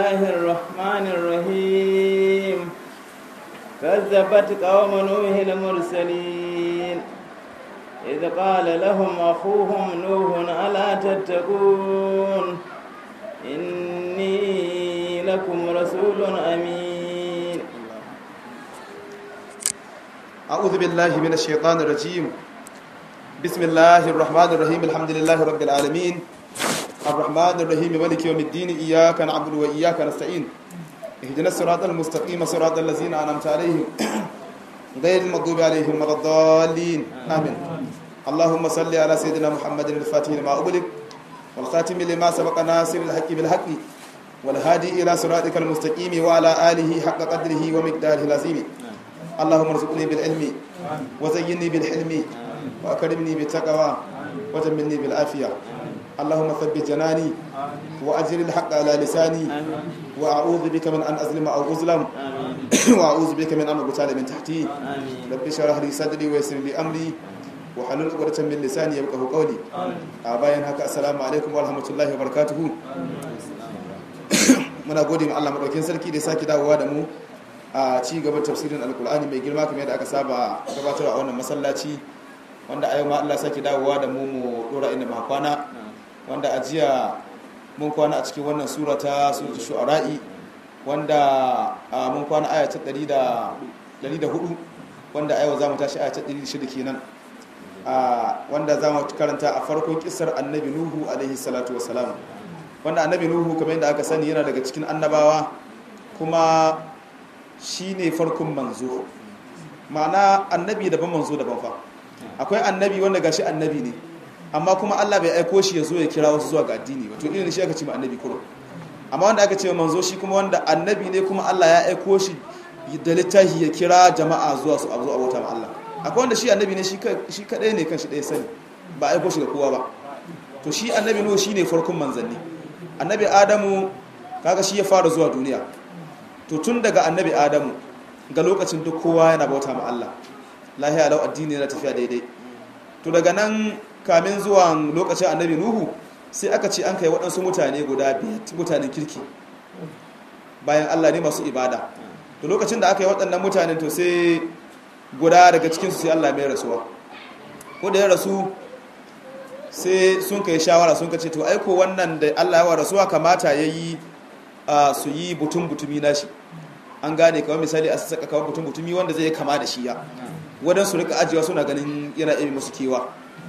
الله الرحمن الرحيم كذبت قوم نوح المرسلين إذ قال لهم أخوهم نوح ألا تتقون إني لكم رسول أمين أعوذ بالله من الشيطان الرجيم بسم الله الرحمن الرحيم الحمد لله رب العالمين الرحمن الرحيم مالك يوم الدين إياك نعبد وإياك نستعين اهدنا الصراط المستقيم صراط الذين أنعمت عليهم غير المغضوب عليهم ولا الضالين آمين اللهم صل على سيدنا محمد الفاتح لما أغلق والخاتم لما سبق ناصر الحق بالحق والهادي إلى صراطك المستقيم وعلى آله حق قدره ومقداره العظيم اللهم ارزقني بالعلم وزيني بالحلم وأكرمني بالتقوى وجملني بالعافية اللهم ثبت جناني وأجر الحق على لساني وأعوذ بك من أن أظلم أو أظلم وأعوذ بك من أن أغتال من تحتي رب اشرح لي صدري ويسر لي أمري وحلل عقدة من لساني يفقهوا قولي أباين هكا السلام عليكم ورحمة الله وبركاته muna gode ma Allah madaukakin sarki da sake dawowa da mu a ci gaban tafsirin alkur'ani mai girma kamar yadda aka saba gabatarwa a wannan masallaci wanda a yau ma Allah sake dawowa da mu mu dora inda muka kwana wanda a jiya mun kwana a cikin wannan sura ta suratul shu'ara'i wanda mun kwana aya ta 104 wanda a yau zamu tashi aya ta 106 kenan wanda zamu karanta a farkon kissar annabi nuhu alaihi salatu wassalam wanda annabi nuhu kamar yadda aka sani yana daga cikin annabawa kuma shi ne farkon manzo ma'ana annabi daban manzo daban fa akwai annabi wanda gashi annabi ne amma kuma Allah bai aiko shi ya zo ya kira wasu zuwa ga addini ba to irin shi aka ce ma annabi kuro amma wanda aka ce manzo shi kuma wanda annabi ne kuma Allah ya aiko shi da littafi ya kira jama'a zuwa su abu abota ma Allah akwai wanda shi annabi ne shi kadai ne kan shi ɗaya sani ba aiko shi ga kowa ba to shi annabi nuhu shine farkon manzanni annabi adamu kaga shi ya fara zuwa duniya to tun daga annabi adamu ga lokacin duk kowa yana bauta ma Allah lahiya lau addini yana tafiya daidai to daga nan kamin zuwa lokacin annabi nuhu sai aka ce an kai waɗansu mutane guda biyar mutanen kirki bayan Allah ne masu ibada to lokacin da aka yi waɗannan mutanen to sai guda daga cikinsu sai Allah mai rasuwa ko da ya rasu sai sun kai shawara sun kace to aiko wannan da Allah ya wa rasuwa kamata yayi su yi butun butumi nashi an gane kawai misali a saka kawai butun butumi wanda zai kama da shi ya wadan su rika ajiyewa suna ganin yana ibi musu kewa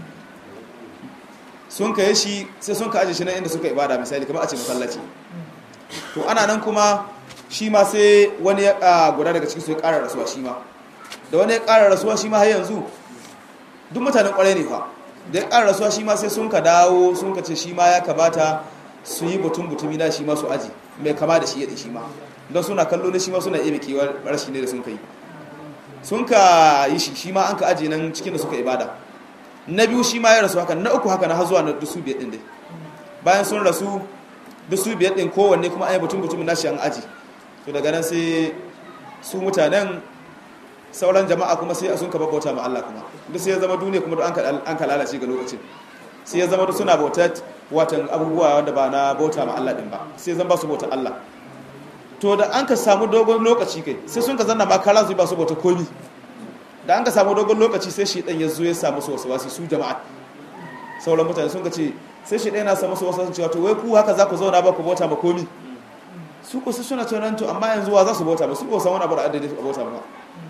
sun kai shi sai sun ka aje shi nan inda suka ibada misali kamar a ce masallaci to ana nan kuma shi ma sai wani ya guda daga cikin su ya ƙara rasuwa shi ma da wani ya ƙara rasuwa shi ma har yanzu duk mutanen ƙwarai ne fa da ya ƙara rasuwa shi ma sai sun ka dawo sun ka ce shi ma ya kamata su yi butun butumi na shi ma su aji mai kama da shi ya shi ma don suna kallo na shi ma suna iya kewar rashi ne da sun ka yi sun ka yi shi shi ma an ka aji nan cikin da suka ibada na biyu shi ma ya rasu haka na uku haka na har zuwa na dusu biyar ɗin dai bayan sun rasu dusu biyar ɗin kowanne kuma an yi butun butumi na shi an aji to daga nan sai su mutanen sauran jama'a kuma sai sun ka bauta ma Allah kuma duk sai ya zama duniya kuma an ka lalace ga lokacin sai ya zama duk suna bauta watan abubuwa wanda ba na bauta ma Allah din ba sai zan ba su bauta Allah to da an ka samu dogon lokaci kai sai sun ka zanna ma kala su ba su bauta komi da an ka samu dogon lokaci sai shi dan ya zo ya samu su wasu su jama'a sauran mutane sun ka ce sai shi dan yana samu su wasu cewa to wai ku haka za ku zauna ba ku bauta ma komi su ku su suna tunan to amma yanzu wa za su bauta ba su ko san wani abu da addini su bauta ba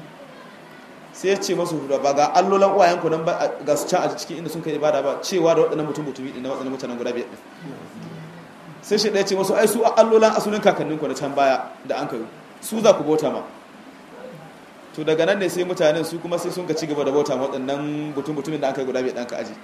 sai ya ce masu ba ga allolan uwayenku nan ba ga su can a cikin inda sun kai ibada ba cewa da waɗannan mutum mutumi ɗin na waɗannan mutanen guda biyar ɗin sai shi ɗaya ce masu ai su allolan asulin kakanninku na can baya da an kai su za ku bauta ma to daga nan ne sai mutanen su kuma sai sun ka ci gaba da bauta ma waɗannan mutum mutumin da an kai guda biyar ɗan ka aji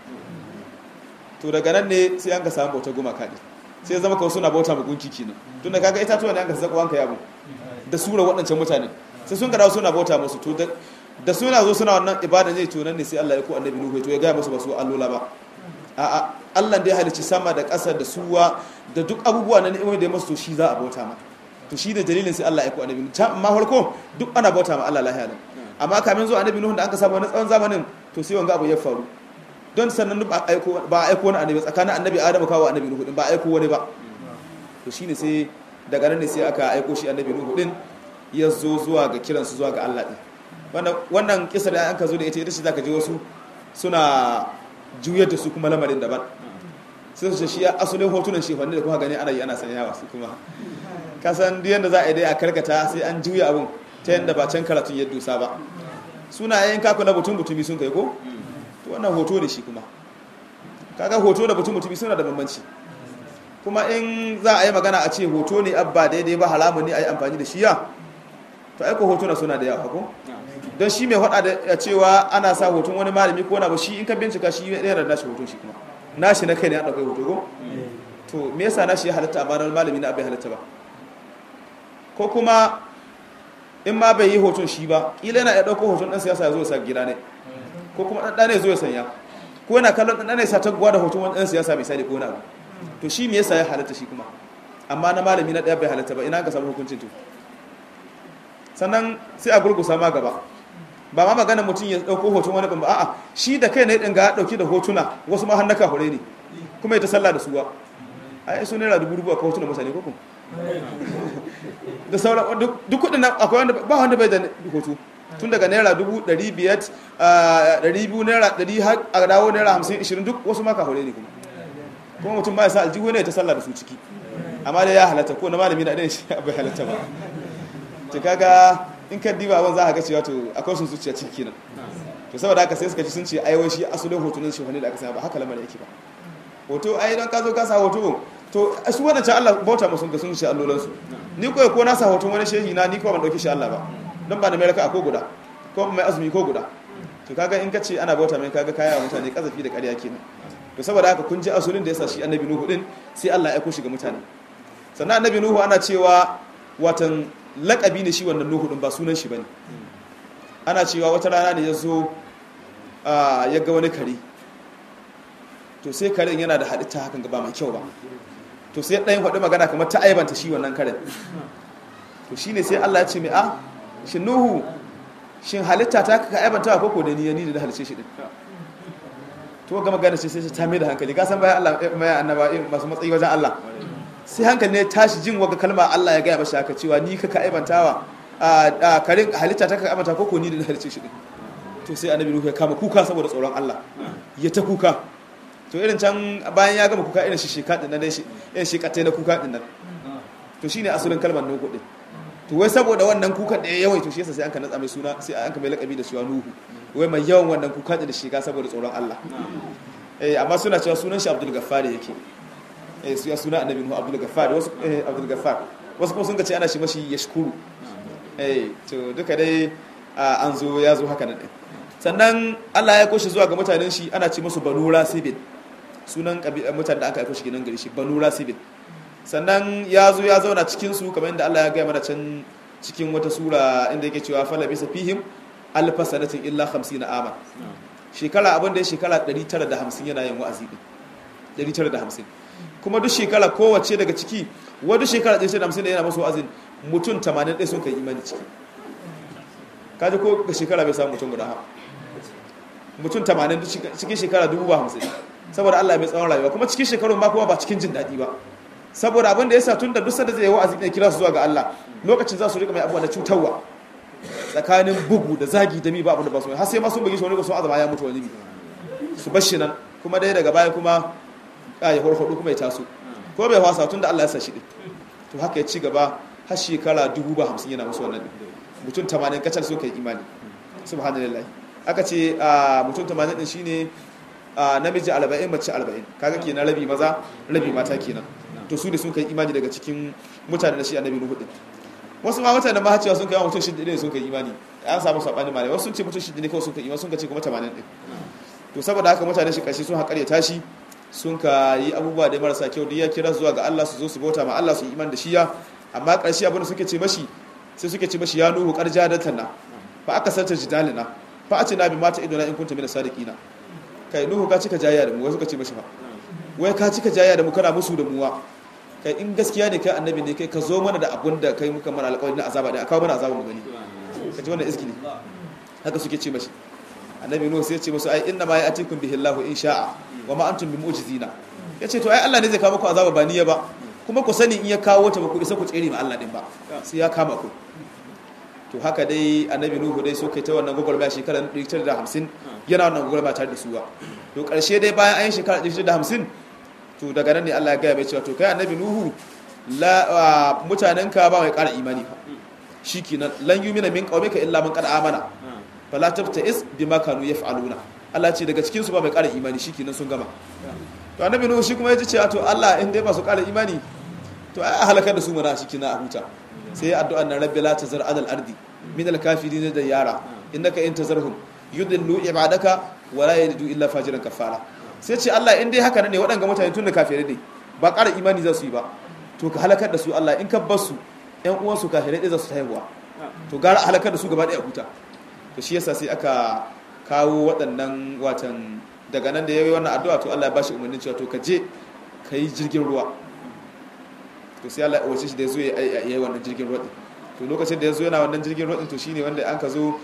to daga nan ne sai an ka samu bautar gumaka ne sai ya zama kawai suna bauta ma gunki kenan tun da kaga itatuwa ne an ka zaƙo an ka yabo da sura waɗancan mutanen sai sun ka dawo suna bauta musu to da suna zo suna wannan ibada ne to nan ne sai Allah ya ko annabi Nuhu to ya ga musu ba su allola ba a'a Allah da ya halicci sama da ƙasa da suwa da duk abubuwa na ni'imomi da ya masu to shi za a bauta ma to shi da dalilin sai Allah ya ko annabi Nuhu amma farko duk ana bauta ma Allah lahiya nan amma kamin zuwa annabi Nuhu da aka samu wani tsawon zamanin to sai wanga abu ya faru don sannan ba a aiko ba a aiko wani annabi tsakanin annabi Adamu kawo annabi Nuhu din ba a aiko wani ba to shine sai daga nan ne sai aka aiko shi annabi nuhu din ya zo zuwa ga kiransu zuwa ga Allah din wannan wannan kisa da an ka zo da ita ita ce zaka ji wasu suna juyar da su kuma lamarin daban sai su ce shi asalin hotunan shefanni da kuma gani ana yi ana sanyawa su kuma kasan duk yanda za a yi dai a karkata sai an juya abun ta yanda ba can karatun ya dusa ba suna yayin kaku na butun butumi sun kai ko to wannan hoto ne shi kuma kaga hoto da butun butumi suna da bambanci kuma in za a yi magana a ce hoto ne abba daidai ba halamun ne a yi amfani da shi ya to aiko hotuna suna da yawa ko don shi mai hada da cewa ana sa hoton wani malami ko na ba shi in ka bincika shi ɗaya da nashi hoton shi kuma nashi na kai ne a ɗaukai hoto ko to me yasa nashi ya halatta amma na malami na abin halatta ba ko kuma in ma bai yi hoton shi ba ƙila yana ya ɗauko hoton ɗan siyasa ya zo ya sa gida ne ko kuma ɗan ɗane zo ya sanya ko yana kallon ɗan ɗane sa ta da hoton wani ɗan siyasa misali ko na abu to shi me yasa ya halatta shi kuma amma na malami na ɗaya bai halatta ba ina ka samu hukuncin to sannan sai a gurgusa ma gaba ba ma magana mutum ya ɗauko hoton wani ban ba a'a shi da kai ne ɗin ga ɗauki da hotuna wasu ma hannaka hure ne kuma ya ta sallah da suwa ai su naira dubu dubu a kawo hotunan mutane ko kuma da sauran duk kudin nan akwai wanda ba wanda bai da hoto tun daga naira dubu ɗari biyar ɗari biyu naira ɗari har a dawo naira hamsin ishirin duk wasu maka hore ne kuma kuma mutum ma ya sa aljihu ne ta sallah da su ciki amma dai ya halatta ko na malami na ɗaya shi bai halatta ba ta kaga in ka diba abin za a ga cewa to akwai sun zuciya ciki kenan to saboda haka sai suka ci sun ce ai wai shi asalin hotunan shi wani da aka sanya ba haka lamarin yake ba hoto ai don ka zo ka sa hoto to su wadancan Allah bauta musu ga sun shi allolansu ni koyi ko na sa hoton wani shehi na ni ko ban dauki shi Allah ba don ba da mai raka ko guda ko mai azumi ko guda to kaga in kace ana bauta mai kaga kaya mutane kazafi da ƙarya kenan to saboda haka kun ji asulin da yasa shi annabi nuhu din sai Allah ya aiko shi ga mutane sannan annabi nuhu ana cewa watan lakabi ne shi wannan nuhu din ba sunan shi bane ana cewa wata rana ne ya zo ya ga wani kare to sai karen yana da halitta hakan ga ba mai kyau ba to sai ɗayan faɗi magana kamar ta aibanta shi wannan karen to shi ne sai Allah ya ce mai a shi nuhu shin halitta ta ka aibanta ko ko da ni ni da halice shi din to ga magana ce sai ta mai da hankali ka san bayan Allah mai annaba masu matsayi wajen Allah sai hankali ne tashi jin waga kalma Allah ya gaya mashi haka cewa ni ka ka aibantawa a karin halitta ta ka aibanta ko ko ni da halice shi din to sai annabi nuhu ya kama kuka saboda tsoron Allah ya ta kuka to irin can bayan ya gama kuka irin shi sheka din nan dai irin shekatai na kuka din nan to shine asalin kalmar nuhu din to wai saboda wannan kukan da ya yawai to shi yasa sai an ka natsa mai suna sai an ka mai lakabi da cewa nuhu wai mai yawan wannan kuka da sheka saboda tsoron Allah eh amma suna cewa sunan shi Abdul Gaffar yake eh su ya suna annabi nuhu Abdul Gaffar wasu eh Abdul Gaffar wasu kuma sun ga ce ana shi mashi yashkuru eh to duka dai an zo ya zo haka nan sannan Allah ya koshi zuwa ga mutanen shi ana ce musu banu rasibin sunan mutanen da aka aiko shi gidan gari shi banu rasibin sannan ya zo ya zauna cikin su kamar yadda Allah ya gaya mana can cikin wata sura inda yake cewa fala bisa fihim alfa sanatin illa 50 ama shekara abin da ya shekara 950 yana yin wa'azi din 950 kuma duk shekara kowace daga ciki wadda shekara 950 da yana masu wa'azin mutum 80 ɗaya sun kai imani ciki kaji ko ga shekara bai samu mutum guda ha mutum 80 cikin shekara 50 saboda Allah mai tsawon rayuwa kuma cikin shekarun ma kuma ba cikin jin daɗi ba saboda abin da ya sa tun da duk sanda zai yi wa'azi ne kira su zuwa ga Allah lokacin za su rika mai abuwa da cutarwa tsakanin bugu da zagi da mi ba abin da ba su har sai ma sun bugi shi wani sun azama ya mutu wani bi su bar shi nan kuma dai daga baya kuma ya horhodo kuma ya taso ko bai wasa tun da Allah ya sa shi din to haka ya ci gaba har shekara dubu ba hamsin yana musu wannan mutum tamanin kacal so kai imani subhanallah aka ce mutum tamanin din shine namiji arba'in mace arba'in kaga kenan rabi maza rabi mata kenan to su ne sun kai imani daga cikin mutane da shi annabi nuhu din wasu ma mutane ma cewa sun kai mutum shida ne sun kai imani an samu sabani malai wasu sun ce mutum shida ne kawai sun kai imani sun ka ce kuma 80 din to saboda haka mutane shi kashi sun haƙar ya tashi sun ka yi abubuwa da marasa kyau duk ya kira zuwa ga Allah su zo su bauta ma Allah su yi imani da shi ya amma ƙarshe abin da suke ce mashi sai suke ce mashi ya nuhu ƙarja da tanna fa aka sarta jidalina fa a ce na bi mata idona in kunta mina sadiqina kai nuhu ka cika jayya da mu wai suka ce mashi ba wai ka cika jayya da mu kana musu da muwa kai in gaskiya ne kai annabi ne kai ka zo mana da abun da kai muka mana alƙawari na azaba da kawo mana azaba mu gani ka ji wannan iski ne haka suke ce mashi annabi nuhu sai ya ce musu ai inna ma ya'tikum bihi Allahu in sha'a wa ma antum bi mu'jizina yace to ai Allah ne zai kawo muku azaba ba niyya ba kuma ku sani in ya kawo ta ba ku isa ku tsere ma Allah din ba sai ya kama ku to haka dai annabi nuhu dai so kai ta wannan gwagwarmaya shekarar 150 yana wannan gwagwarmaya tare da su ba to karshe dai bayan an yi shekarar 150 to daga nan ne Allah ya gaya mai cewa to kai annabi nuhu la mutanenka ba mai ƙara imani fa shikenan lan yumina min qaumika illa man qad amana fala tabtais bima kanu yaf'aluna Allah ce daga cikin su ba mai ƙara imani shikenan sun gama to annabi nuhu shi kuma ya ce to Allah in dai ba su ƙara imani to ai halakar da su mana shikenan a huta sai addu'an nan rabbi la tazar alal ardi min al kafirin da yara innaka in tazarhum yudillu ibadaka wala yalidu illa fajiran kafara sai ce Allah in dai haka ne waɗanga mutane tun da kafirai ne ba ƙara imani za su yi ba to ka halakar da su Allah in ka bar su ƴan uwan su kafirai ɗaya za su haihuwa to gara halakar da su gaba ɗaya huta to shi yasa sai aka kawo waɗannan watan daga nan da yayi wannan addu'a to Allah ya bashi umarnin cewa to ka je ka yi jirgin ruwa to sai Allah ya umarci shi da ya zo ya yi wannan jirgin ruwa to lokacin da ya zo yana wannan jirgin ruwa to shine wanda an ka zo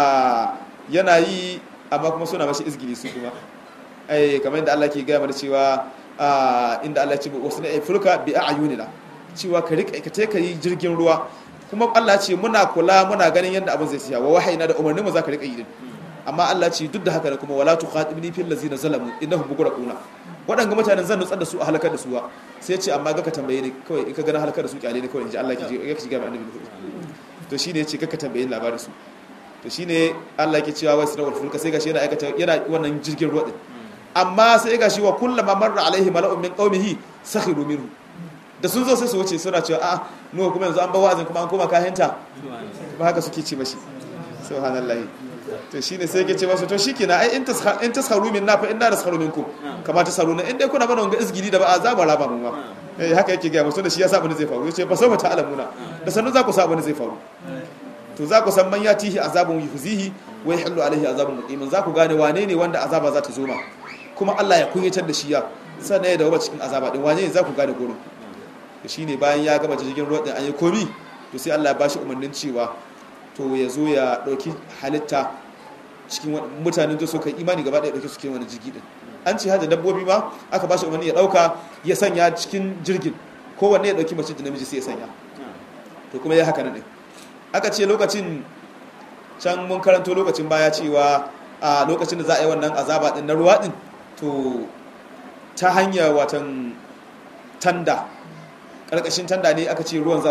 yana yi amma kuma suna mashi izgili su kuma ai kamar yadda Allah ke gaya mana cewa inda Allah ya ce wasu na fulka bi a'yunina cewa ka rika ka ka yi jirgin ruwa kuma Allah ce muna kula muna ganin yadda abin zai tsaya wa wahayina da umarnin mu zaka rika yi din amma Allah ce duk da haka ne kuma wala tukhatibni fil ladzina zalamu innahum mughraquna waɗanga mutanen zan nutsar da su a halakar da su wa sai ce amma ga ka tambaye ni kawai in ka gana halakar da su kyale ne kawai in ji Allah ke ya ki ga annabi to shine yace ka tambaye ni labarin su to shine Allah yake cewa wai sunawar fulka sai gashi yana aikata yana wannan jirgin ruwa din amma sai gashi wa kullama marra alaihi mala'un min qaumihi sakhiru minhu da sun zo sai su wuce suna cewa a nuwa kuma yanzu an ba wazin kuma an koma kahinta ba haka suke ce mashi subhanallahi to shine sai yake ce masu to shikenan ai in tasha in tasharu min na fa inna tasharu minkum kama tasharu na in dai kuna mana wanga izgili da ba a za mu raba mu ma eh haka yake ga musu da shi ya sa bane zai faru yace fa sau ta alamuna da sannu za ku sa bane zai faru to za ku san man yatihi azabun yuhzihi wa yahillu alaihi azabun muqimin za ku gane wane ne wanda azaba za ta zo ma kuma Allah ya kunyatar da shi ya sannan ya dawo cikin azaba din wane ne za ku gane gurin to shine bayan ya gama jirgin ruwa din an yi komi to sai Allah ya bashi umarnin cewa to ya zo ya dauki halitta cikin mutanen da suka imani gaba ɗaya dauke su cikin wani jirgi din an ce hada dabbobi ma aka bashi umarni ya dauka ya sanya cikin jirgin kowanne ya dauki mace da namiji sai ya sanya to kuma ya haka nan din aka ce lokacin can mun karanto lokacin baya cewa a lokacin da za a yi wannan azaba din na ruwa din to ta hanyar watan tanda ƙarƙashin tanda ne aka ce ruwan za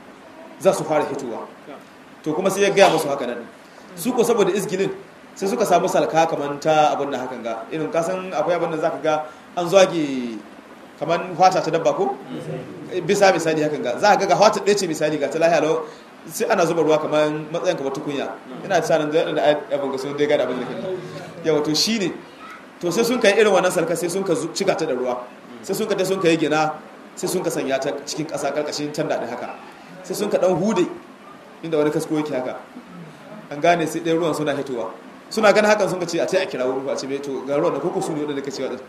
su fara hitowa to kuma sai ya gaya masu haka nan su ko saboda izgilin sai suka samu salka kamar ta abin da hakan ga irin kasan akwai abin da za ka ga an zage kamar hwata ta dabba ko bisa misali hakan ga za ka ga hwata ɗaya ce misali ga ta lahiya lau sai ana zuba ruwa kamar matsayin kamar tukunya ina ta sanin da abin ga sun dai gada abin da ke yawa to shi ne to sai sun kai irin wannan salka sai sun ka cika ta da ruwa sai sun ka ta sun ka yi gina sai sun ka sanya ta cikin ƙasa ƙarƙashin can daɗin haka sai sun ka ɗan hude inda wani kasko yake haka an gane sai ɗaya ruwan suna hitowa suna ganin hakan sun ka ce a ta a kira wuri a ce mai to ga ruwan da koko su ne wadanda ka ce waɗanda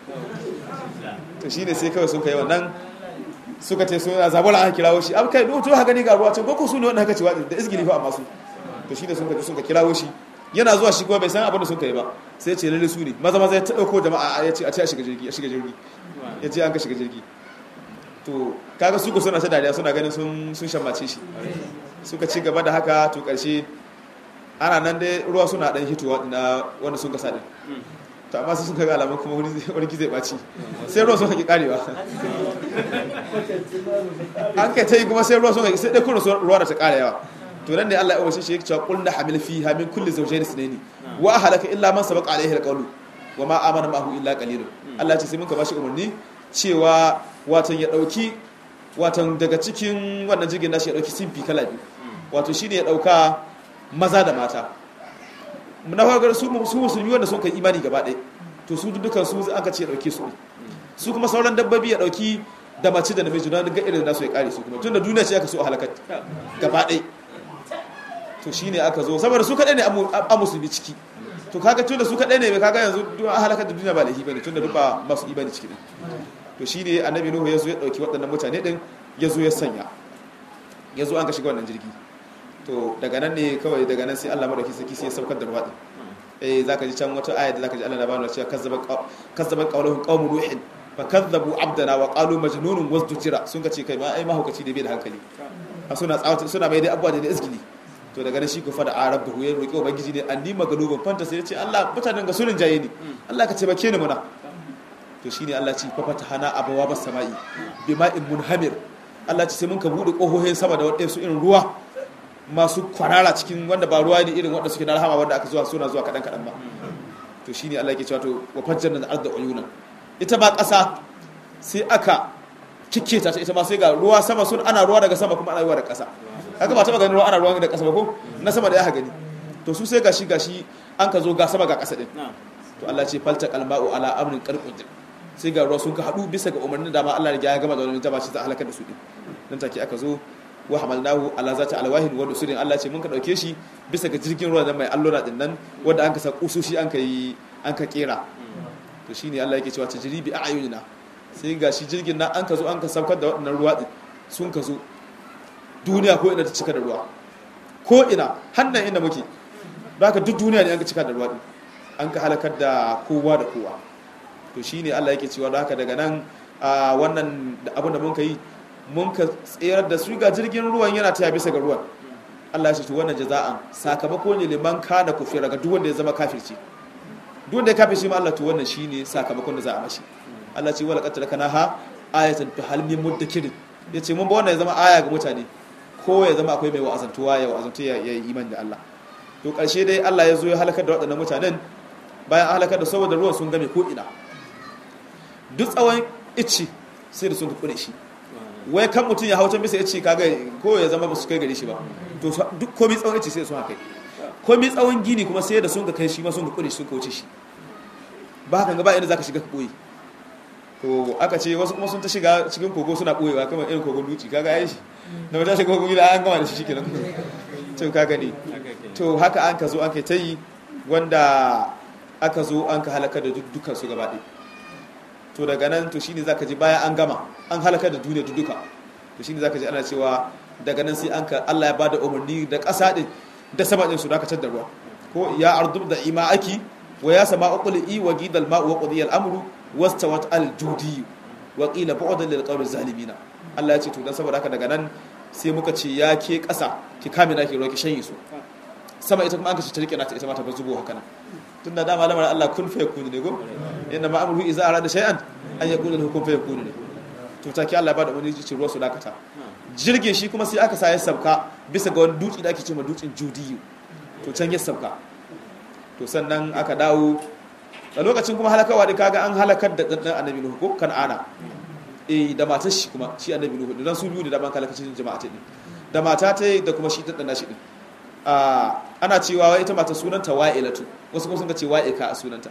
to shi ne sai kawai sun ka yi wannan suka ce suna zabola aka kirawo shi abu kai to haka ne ga ruwa can koko su ne wadanda ka ce waɗanda da izgili fa amma su to shi ne sun ka sun ka kirawo shi yana zuwa shi kuma bai san abin da sun kai ba sai ya ce lalle su ne maza maza ya ta ɗauko jama'a ya ce a ce a shiga jirgi a shiga jirgi ya ce an ka shiga jirgi to kaga su ku suna ta dariya suna ganin sun sun shammace shi suka ci gaba da haka to karshe ana nan dai ruwa suna dan hitowa na wanda sun kasa din to amma sai sun kaga alamun kuma wani wani zai baci sai ruwa sun haƙi karewa an kai ta yi kuma sai ruwa sun haƙi sai dai kuma ruwa da ta ƙara yawa to nan ne Allah ya umarci shi ya cewa qul na hamil fiha min kulli zawjayn ithnayn wa ahlaka illa man sabaqa alayhi alqawlu wa ma amana ma'ahu illa qalilun Allah ya ce sai mun ka bashi umarni cewa watan ya dauki watan daga cikin wannan jirgin nashi ya dauki simfi kala biyu wato shine ya dauka maza da mata na farko su su musulmi wanda sun kai imani gaba ɗaya to su dukkan su aka ce ya dauke su su kuma sauran dabbobi ya dauki da mace da namiji don ga irin nasu ya kare su kuma tunda duniya ce aka so a halakar gaba ɗaya to shine aka zo saboda su kaɗai ne a musulmi ciki to kaga tunda su kaɗai ne kaga yanzu duk an halakar da duniya ba laifi bane tunda duk ba masu imani ciki ne to shine annabi nuhu ya zo ya dauki waɗannan mutane din ya zo ya sanya ya zo an ka shiga wannan jirgi to daga nan ne kawai daga nan sai Allah madauki saki sai ya saukar da ruwa din eh zaka ji can wata aya da zaka ji Allah na bani cewa kazzaban kazzaban qawluhum qaumun nuhin fa kadzabu abdana wa qalu majnunun wasdujira sun ka ce kai ma ai mahaukaci da bai da hankali a suna tsawata suna mai dai abuwa da izgili to daga nan shi ko fada arab da ya roki ubangiji ne anni magalubun fanta sai ya ce Allah mutanen ga sunin jaye ni Allah ka ce bake ni muna to shine Allah ce fa fatahana abawa bas sama'i bima'in munhamir Allah ce sai mun ka bude kohohin sama da wadansu irin ruwa masu kwarara cikin wanda ba ruwa ne irin wanda suke na rahama wanda aka zuwa suna zuwa kadan kadan ba to shine Allah yake cewa to wa fajjarna al-ardha uyuna ita ba ƙasa sai aka kike ta ita ma sai ga ruwa sama sun ana ruwa daga sama kuma ana ruwa daga ƙasa kaga ba taba ganin ruwa ana ruwa daga ƙasa ba ko na sama da ya gani to su sai gashi gashi an ka zo ga sama ga ƙasa din to Allah ce falta qalma'u ala amrin qarqud sai ga ruwa sun ka hadu bisa ga umarnin da ma Allah ya gama da wannan ta ba shi ta halakar da su din dan take aka zo wa hamalnahu ala zati alwahin wa dusurin Allah ce mun ka dauke shi bisa ga jirgin ruwa nan mai allura din nan wanda an ka sa kusoshi an ka yi an ka kera to shine Allah yake cewa tajribi a'yunina sai ga shi jirgin nan an ka zo an ka saukar da waɗannan ruwa din sun ka zo duniya ko ina ta cika da ruwa ko ina hannan inda muke baka duk duniya ne an ka cika da ruwa din an ka halakar da kowa da kowa to shine Allah yake cewa da haka daga nan wannan abin da mun ka yi mun ka tsayar da su ga jirgin ruwan yana taya bisa ga ruwan Allah ya ce to wannan jaza'an sakamako ne liman kana kufira ga duk wanda ya zama kafirci duk wanda ya kafirci ma Allah to wannan shine sakamakon da za a mashi Allah ce wala qad kana ha ayatan fi hal min muddakir yace mun ba wannan ya zama aya ga mutane ko ya zama akwai mai wa'azantuwa ya wa'azantu ya yi imani da Allah to karshe dai Allah ya zo ya halakar da waɗannan mutanen bayan halakar da saboda ruwan sun game ko ina duk tsawon icci sai da sun kure shi wai kan mutum ya hautan bisa icci kaga ko ya zama ba su kai gare shi ba to duk komai tsawon icci sai da sun haka komai tsawon gini kuma sai da sun ka kai shi ma sun ka kure shi sun ka wuce shi ba haka ba inda zaka shiga ka koyi to aka ce wasu kuma sun ta shiga cikin kogo suna ɓoyewa kamar irin kogon duci kaga ya shi da mata shiga kogon gida an gama da shi shikenan to kaga ne to haka an ka zo an kai ta yi wanda aka zo an ka halaka da dukkan su gaba to daga nan to shine zaka ji bayan an gama an halaka da duniya duka to shine zaka ji ana cewa daga nan sai an ka Allah ya bada umarni da ƙasa din da sama din su dakatar da ruwa ko ya ardu da ima'aki wa ya sama uqli wa gidal ma'u wa qudiya al-amru wastawat al-judi wa qila bu'dan lil qawmi zalimin Allah ya ce to dan saboda haka daga nan sai muka ce ya ke ƙasa ki kame na ki roki shanye su sama ita kuma an kace ta rike nata ita ma ta bazubo haka nan tunda da malamar Allah kun fa yakunu ne go inna ma amruhu idza arada shay'an an yaqulu lahu kun fa yakunu ne to take Allah ya bada wani ci ruwa su dakata jirgin shi kuma sai aka sa ya sabka bisa ga wani dutse da ake cewa dutsen judiyu to can ya sabka to sannan aka dawo a lokacin kuma halakawa da kaga an halakar da ɗanɗan annabi nuhu ko kan'ana eh da matar shi kuma shi annabi nuhu dan su biyu ne da ban kalakacin jama'a ta din da mata ta da kuma shi ɗanɗan shi din ana cewa wai ita mata sunanta wa'ilatu wasu kuma sun ce wa'ika a sunanta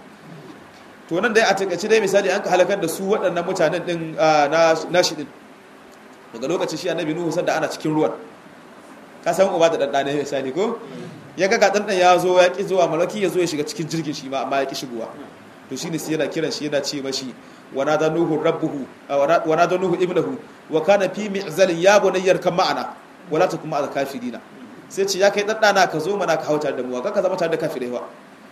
to nan dai a takaice dai misali an ka halakar da su waɗannan mutanen din na shi din daga lokacin shi annabi nuhu sanda ana cikin ruwan ka san uba da ɗanɗane misali ko ya ga ɗanɗan ya zo ya ƙi zuwa malaki ya zo ya shiga cikin jirgin shi ma amma ya ƙi shigowa to shine sai yana kiran shi yana ce mashi wana da nuhu rabbuhu wana da nuhu ibnahu wa kana fi mi'zalin ya bunayyar kan ma'ana wala ta kuma al-kafirina sai ce ya kai ɗanɗana ka zo mana ka hauta da mu ka zama tare da kafirai ba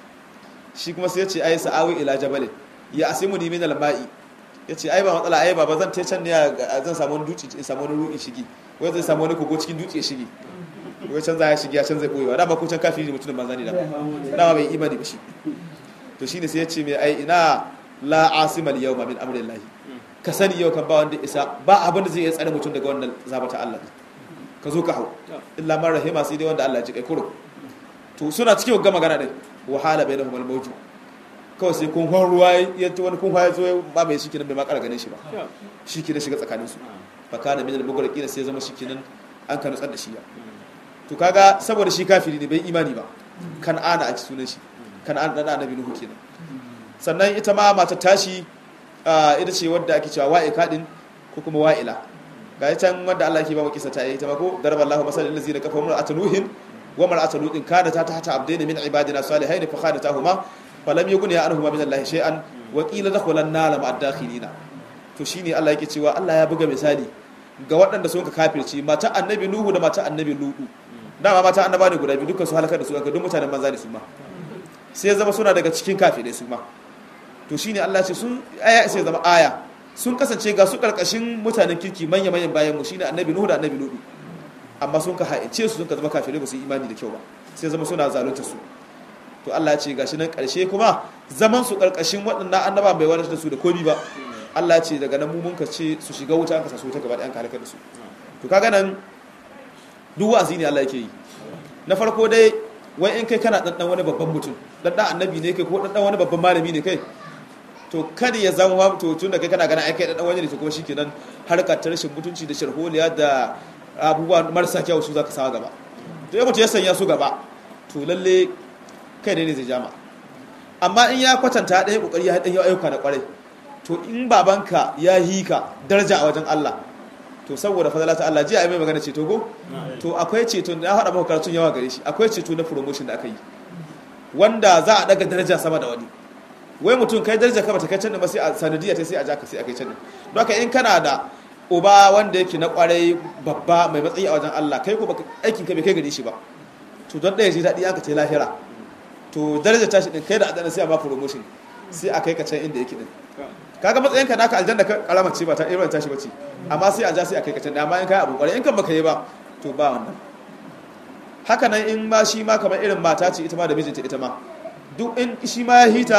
shi kuma sai ya ce ai sa'awi ila jabalin ya asimu ni min al-ma'i ya ce ai ba matsala ai ba zan tai can ne zan samu wani dutse in samu wani ruɗin shigi wai zai samu wani kogo cikin dutse shigi wai can za ya shigi ya can zai ɓoyewa dama ko can kafiri ne mutumin banza ne dama dama bai imani ba shi to shine sai ya ce mai ai ina la asimal yau ma min amrillahi ka sani yau kan ba wanda isa ba abin da zai iya tsare mutum daga wannan zabata Allah ka zo ka hau illa man rahima sai dai wanda Allah ya ji kai kuro to suna cikin gama magana din wahala bainahum al-mawju kawai sai kun hon ruwa ya ta wani kun ya zo ba mai shikenan bai ma kara ganin shi ba shikenan shiga tsakanin su fa kana min al-mughraqina sai zama shikenan an ka nutsar da shi ya to kaga saboda shi kafiri ne bai imani ba kan ana a ci sunan shi kan ana dan annabi nuhu kenan sannan ita ma mata tashi ita ce wadda ake cewa wa'ika din ko kuma wa'ila ga can wadda Allah ke ba mu kisa ta yi ta ba ko daraballahu masalal ladzina kafaru atanuhin wa mar'atu lutin kana ta tahta abdaini min ibadina salihaini fa khanatahuma falam yughni anhuma min Allah shay'an wa qila dakhulan nar ma'ad dakhilina to shine Allah yake cewa Allah ya buga misali ga waɗanda sun ka kafirci mata annabi nuhu da mata annabi lutu dama mata annaba ne guda biyu dukkan su halakar da su aka duk mutanen banza ne su ma sai ya zama suna daga cikin kafirai su ma to shine Allah ce sun aya sai zama aya sun kasance ga su karkashin mutanen kirki manya manyan bayan mu shine annabi nuhu da annabi lutu amma sun ka haice su sun ka zama kafirai ba su yi imani da kyau ba sai zama suna zalunta su to Allah ya ce gashi nan karshe kuma zaman su karkashin waɗannan annaba bai wadatar da su da komi ba Allah ya ce daga nan mu mun ka ce su shiga wuta an ka sa su wuta gaba da an ka halaka da su to kaga nan duk wa'azi ne Allah yake yi na farko dai wai in kai kana ɗanɗan wani babban mutum ɗanɗan annabi ne kai ko ɗanɗan wani babban malami ne kai to kada ya zama to tun da kai kana gana aikai ɗanɗan wani ne to kuma shi kenan harkar ta rashin mutunci da sharholiya da abubuwa marasa kyau su za ka sawa gaba to ya mutu ya sanya su gaba to lalle kai ne zai jama amma in ya kwatanta ɗaya ƙoƙari ya ɗan ayyuka da ƙwarai to in babanka ya yi ka daraja a wajen Allah to saboda fadala ta Allah jiya ai mai magana ceto go to akwai ceto na faɗa maka karatun yawa gare shi akwai ceto na promotion da aka yi wanda za a daga daraja sama da wani wai mutum kai daraja ka bata kai can ba sai a sanadiyya ta sai a jaka sai a kai can don haka in kana da uba wanda yake na kwarai babba mai matsayi a wajen Allah kai ko baka aikin ka bai kai gare shi ba to don ɗaya ji daɗi aka ce lahira to daraja tashi din kai da adana sai a ba promotion sai a kai ka can inda yake din kaga matsayin ka naka aljanna ka karama ce ba ta irin tashi bace amma sai a ja sai a kai ka can amma in kai abu kwarai in kan baka yi ba to ba wannan haka nan in ma shi ma kamar irin mata ce ita ma da mijinta ita ma duk in shi ma ya hita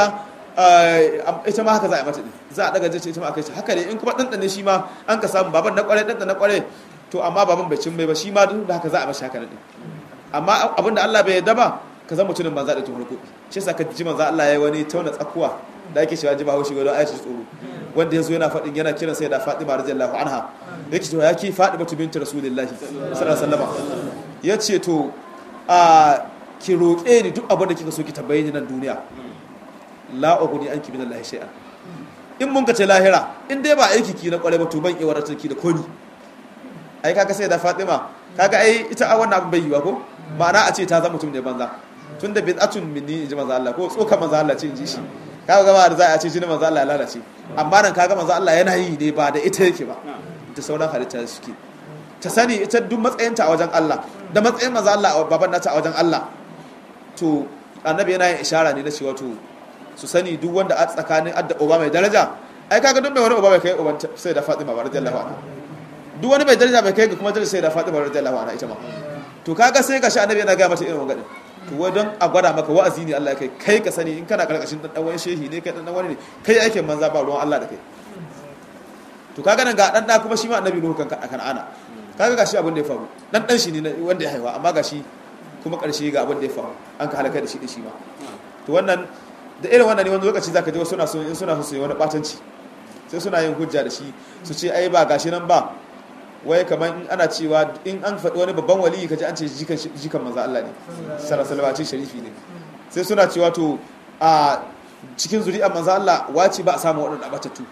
ita ma haka za a mata din za a daga jace ita ma akai shi haka ne in kuma dandane shi ma an ka samu baban na kware dandane na kware to amma baban bai cin bai ba shi ma duk da haka za a mashi haka din amma abinda Allah bai yarda ba ka zama mutumin banza da tuhur kuɗi shi yasa ka ji manzo Allah ya yi wani tauna tsakuwa da ake cewa ji ba haushi wadon ayatul tsoro wanda yazo yana faɗin yana kiran sai da Fatima radiyallahu anha yake cewa yake Fatima binti Rasulullahi sallallahu alaihi wasallam yace to a ki roƙe ni duk abin da kika so ki tambaye ni nan duniya la uguni anki min Allah shay'an in mun ka ce lahira in dai ba aiki ki na kware ba to ban iya wadatar ki da komi ai kaga sai da Fatima kaga ai ita a wannan abin bai yiwa ko ma'ana a ce ta zama mutum ne banza tunda bid'atun minni inji manzo Allah ko tsoka manzo Allah ce inji shi kaga gaba da za a ce jini manzo Allah ya lalace amma nan kaga manzo Allah yana yi ne ba da ita yake ba da sauran halitta suke ta sani ita duk matsayinta a wajen Allah da matsayin manzo Allah baban nata a wajen Allah to annabi yana yin ishara ne na cewa to su sani duk wanda a tsakanin adda uba mai daraja ai kaga duk mai wani uba bai kai uban sai da Fatima radiyallahu anha duk wani mai daraja bai kai ga kuma daraja sai da Fatima radiyallahu anha ita ma to kaga sai gashi annabi yana ga mata irin wannan to wai don a gwada maka wa'azi ne Allah ya kai kai ka sani in kana karkashin dan wani shehi ne kai dan wani ne kai aikin manza ba ruwan Allah da kai to kaga nan ga dan da kuma shi ma annabi nuhu kan kan ana kaga gashi abin da ya faru dan dan shi ne wanda ya haifa amma gashi kuma karshe ga abin da ya faru an ka halaka da shi da shi ma to wannan da irin wannan ne wani lokaci zaka ji wasu suna so in suna so su yi wani batanci sai suna yin hujja da shi su ce ai ba gashi nan ba wai kamar in ana cewa in an faɗi wani babban waliyi kaji an ce jikan jikan manzo Allah ne sallallahu alaihi sharifi ne sai suna cewa to a cikin zuri'ar manzo Allah wace ba a samu waɗanda abatattu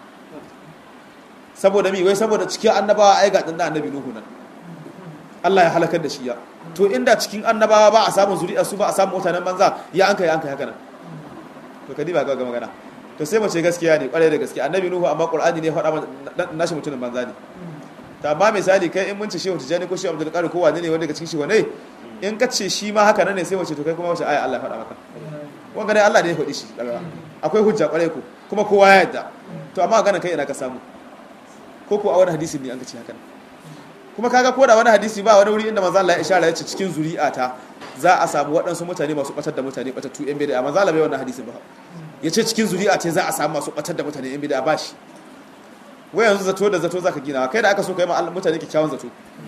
saboda mi wai saboda cikin annabawa ai ga dan annabi Nuhu nan Allah ya halakar da shi ya to inda cikin annabawa ba a samu zuri'ar su ba a samu mutanen banza ya an kai an kai haka nan to kadi ba ga magana to sai mu ce gaskiya ne kwarai da gaskiya annabi Nuhu amma Qur'ani ne ya faɗa nashi mutumin banza ne ta ba misali kai in mun ce shehu tijani ko shehu abdul qadir ko wani ne wanda daga cikin shi wane in ka ce shi ma haka nan ne sai wace to kai kuma wace aya Allah ya faɗa maka wanga dai Allah ne ya faɗi shi daga akwai hujja kwarai ku kuma kowa ya yadda to amma ganin kai ina ka samu ko ko a wani hadisi ne an ka ce haka kuma kaga ko da wani hadisi ba wani wuri inda manzo Allah ya ishara ya ce cikin zuri'ata za a samu waɗansu mutane masu batar da mutane batattu yan bid'a manzo Allah bai wannan hadisi ba ya ce cikin zuri'ata za a samu masu batar da mutane yan bid'a ba shi wai yanzu zato da zato zaka gina kai da aka so kai ma mutane kyakkyawan zato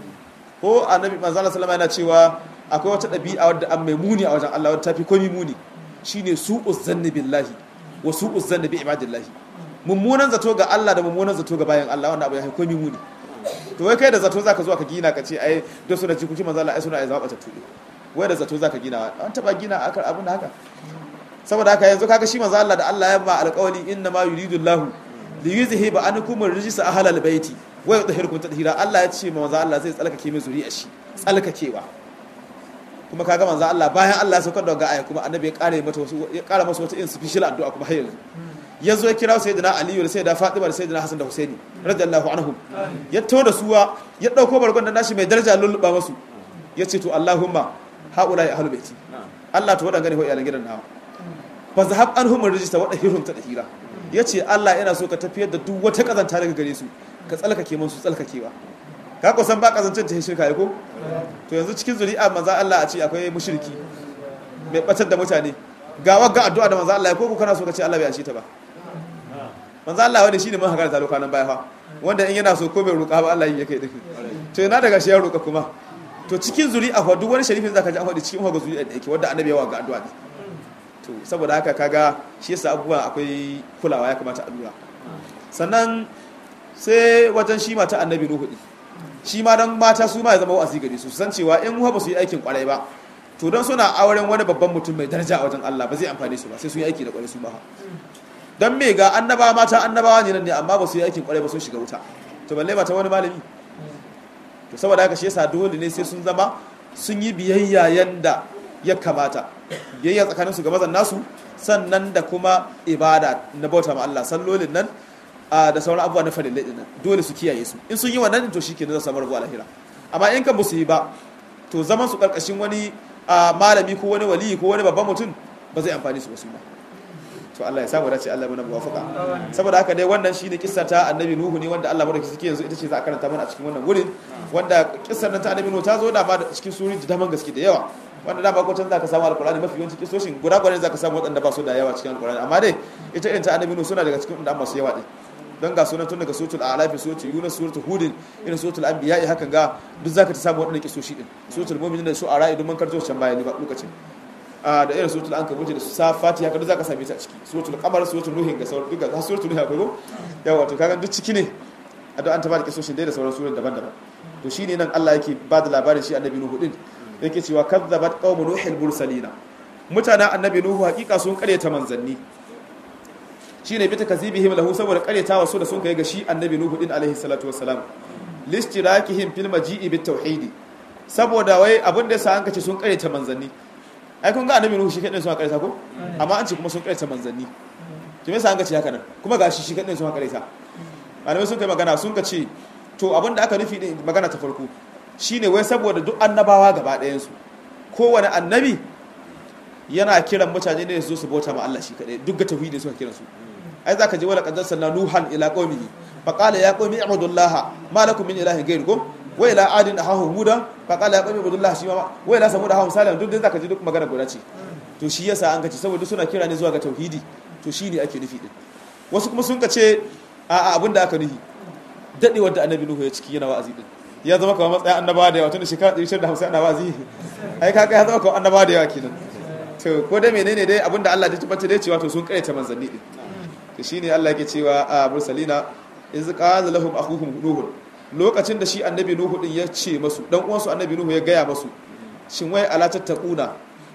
ko annabi manzo Allah sallama yana cewa akwai wata dabi'a wadda an mai muni a wajen Allah wadda tafi komai muni shine su'uz zanni billahi wa su'uz zanni bi ibadillahi mummunan zato ga Allah da mummunan zato ga bayan Allah wannan abu ya fi komai muni to wai kai da zato zaka zo ka gina ka ce ai da suna ci kuki manzo Allah ai suna ai zaba ta tudu wai da zato zaka gina an taba gina akar abin haka saboda haka yanzu kaga shi manzo Allah da Allah ya ba alƙawli inna ma yuridu Allahu liyuzhi ba an kuma rijisa ahlal baiti wa yutahhirukum tadhira Allah ya ce manzo Allah zai tsalkake mai zuriya shi tsalkakewa kuma kaga manzo Allah bayan Allah ya saukar da ga aya kuma annabi ya kare mata wasu ya kara masa wata in special addu'a kuma har yanzu yazo ya kira sayyidina Ali da sayyida Fatima da sayyidina Hassan da Husaini radiyallahu anhum ya to da suwa ya dauko bargon da nashi mai daraja lulluba masu ya ce to Allahumma haula ya ahlul baiti Allah to wadanga ne ho iyalan gidan nawa fa zahab anhum rijista wa dahirhum tadhira yace Allah yana so ka tafiyar da duk wata kazanta daga gare su ka tsalkake musu tsalkakewa ka ko san ba kazancin ta shirka ko to yanzu cikin zuri'a manzo Allah a ce akwai mushriki mai batar da mutane ga wagga addu'a da manzo Allah ya koko kana so ka ce Allah bai ashe ta ba manzo Allah wani shine mun haka da lokacin baya fa wanda in yana so ko bai roƙa ba Allah yake din to yana daga shi ya roƙa kuma to cikin zuri'a fa duk wani sharifin zaka ji an faɗi cikin haga zuri'a da yake wanda annabi ya ga addu'a ne to saboda haka kaga shi yasa abubuwa akwai kulawa ya kamata a lura sannan sai wajen shi mata annabi nuhu din shi ma dan mata su ma ya zama wa'azi gare su san cewa in ba su yi aikin kwarai ba to don suna auren wani babban mutum mai daraja a wajen Allah ba zai amfane su ba sai su yi aiki da kwarai su ba don me ga annabawa mata annabawa ne nan ne amma ba su yi aikin kwarai ba sun shiga wuta to balle mata wani malami to saboda haka shi yasa dole ne sai sun zama sun yi biyayya yanda ya kamata biyayya tsakaninsu ga mazan nasu sannan da kuma ibada na bauta ma Allah sallolin nan da sauran abubuwa na farillai dinnan dole su kiyaye su in sun yi wannan to shikenan za su samu rabuwa lahira amma in kan su yi ba to zaman su karkashin wani malami ko wani wali ko wani babban mutum ba zai amfani su ba su ba to Allah ya samu dace Allah mana muwafaka saboda haka dai wannan shine kissa ta annabi nuhu ne wanda Allah madauki suke yanzu ita ce za a karanta mana a cikin wannan wurin wanda kissar nan ta annabi nuhu ta zo da ma cikin suri da daman gaske da yawa wanda da ba ko can zaka samu alqur'ani mafi yawanci kissoshin guda guda zaka samu wadanda ba su da yawa cikin alqur'ani amma dai ita irin ta annabi nuhu suna daga cikin da masu yawa din don ga sunan tun daga suratul a'raf suratul yunus suratul hud irin suratul anbiya hakan ga duk zaka ta samu wadannan kisoshi din suratul mu'minin da su ara idan man karto can bayani ba lokacin da irin suratul ankabut da safati haka duk zaka same ta a ciki suratul qamar suratul nuhin ga sauran duka suratul nuhin akwai go yawa to kaga duk ciki ne a da an ta ba da kisoshin dai da sauran suran daban-daban to shine nan Allah yake ba da labarin shi annabi nuhu din yake cewa kazzabat qaumu nuhil mursalina mutanen annabi nuhu hakika sun karyata manzanni shine bi takazibihim lahu saboda karyatawa su da sun kai ga shi annabi nuhu din alaihi salatu wassalam listirakihim fil maji'i bit tauhidi saboda wai abin da yasa an kace sun karyata manzanni ai kun ga annabi nuhu shi kadai sun karyata ko amma an ce kuma sun karyata manzanni to me yasa an kace haka nan kuma gashi shi kadai sun karyata malamai sun kai magana sun kace to abin da aka nufi din magana ta farko shine wai saboda duk annabawa gaba ɗayan su kowane annabi yana kiran mutane ne su su bauta ma Allah shi kadai duk ga tauhidi suka kiran su ai zaka je wala qad arsalna nuhan ila qaumihi fa qala ya qaumi ibudullaha ma lakum min ilahin ghayrukum wa ila adin ahahu huda fa qala ya qaumi ibudullaha shi ma wa ila samud ahahu salam duk dai zaka ji duk magana guda ce to shi yasa an kace saboda suna kira ne zuwa ga tauhidi to shine ake nufi din wasu kuma sun kace a a abinda aka nufi dadewar da annabi nuhu ya ciki yana wa'azi din ya zama kamar matsayin annabawa da yawa tun da shekara 150 ana wa'azi ai kaga ya zama kamar annabawa da yawa kenan to ko da menene dai abinda Allah ya tabbata dai cewa to sun kaita manzanni din to shine Allah yake cewa a mursalina iz qala lahum akhuhum nuh lokacin da shi annabi nuhu din ya ce masu dan uwansu annabi nuhu ya gaya masu shin wai ala tattaquna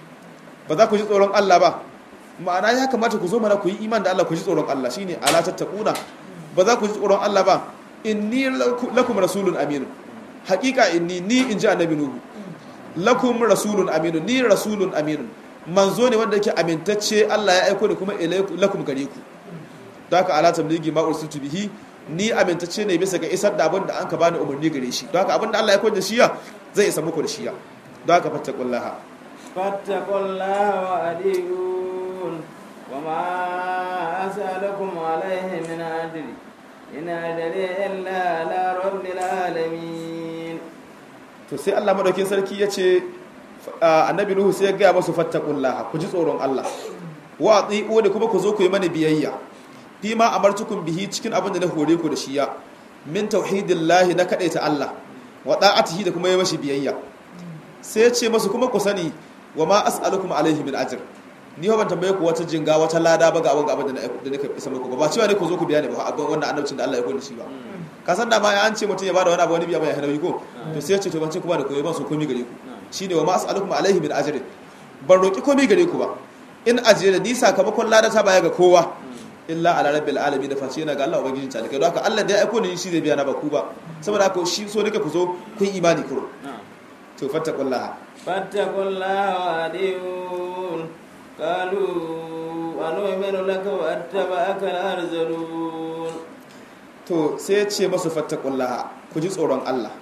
ba za ku ji tsoron Allah ba ma'ana ya kamata ku zo mana ku yi iman da Allah ku ji tsoron Allah shine ala tattaquna ba za ku ji tsoron Allah ba inni lakum rasulun amin haqiqa inni ni in ji annabi nuhu lakum rasulun amin ni rasulun amin manzo ne wanda yake amintacce Allah ya aiko da kuma lakum gare ku don haka ala tabligi ma ursiltu bihi ni amintacce ne bisa ga isar da abin da an ka bani umarni gare shi don haka abin da Allah ya aiko da shiya zai isa muku da shiya don haka fattaqullaha fattaqullaha wa adiyun wa ma as'alukum alayhi min ajri in ajri illa ala rabbil alamin to sai Allah madaukin sarki yace annabi nuhu sai ya gaya masu fattakullah ku ji tsoron Allah wa atiqu da kuma ku zo ku yi mana biyayya fi ma amartukum bihi cikin abin da na hore ku da shi ya min tauhidillahi na kadaita Allah wa da'atihi da kuma yi mashi biyayya sai ya ce masu kuma ku sani wa ma as'alukum alaihi min ajr ni ban tambaye ku wata jinga wata lada ba ga abin da nake isa muku ba ba cewa ne ku zo ku biya ne ba abin wannan annabcin da Allah ya koyi shi ba ka san da ma an ce mutum ya bada wani abu wani biya mai hanawi ko to sai ya ce to ban ce kuma da koyi ban so komai gare ku shine wa ma as'alukum alaihi min ajrin ban roki komai gare ku ba in ajira ni sakamakon ladata baya ga kowa illa ala rabbil alamin da face yana ga Allah ubangijin talikai don haka Allah da ya aiko ni shi zai biya na ba ku ba saboda haka shi so nake ku zo kun imani kuro to fattaqullaha fattaqullaha wa adiyun qalu anu'minu laka wa attaba'aka al-arzalun to sai ya ce masu fattaqullaha ku ji tsoron Allah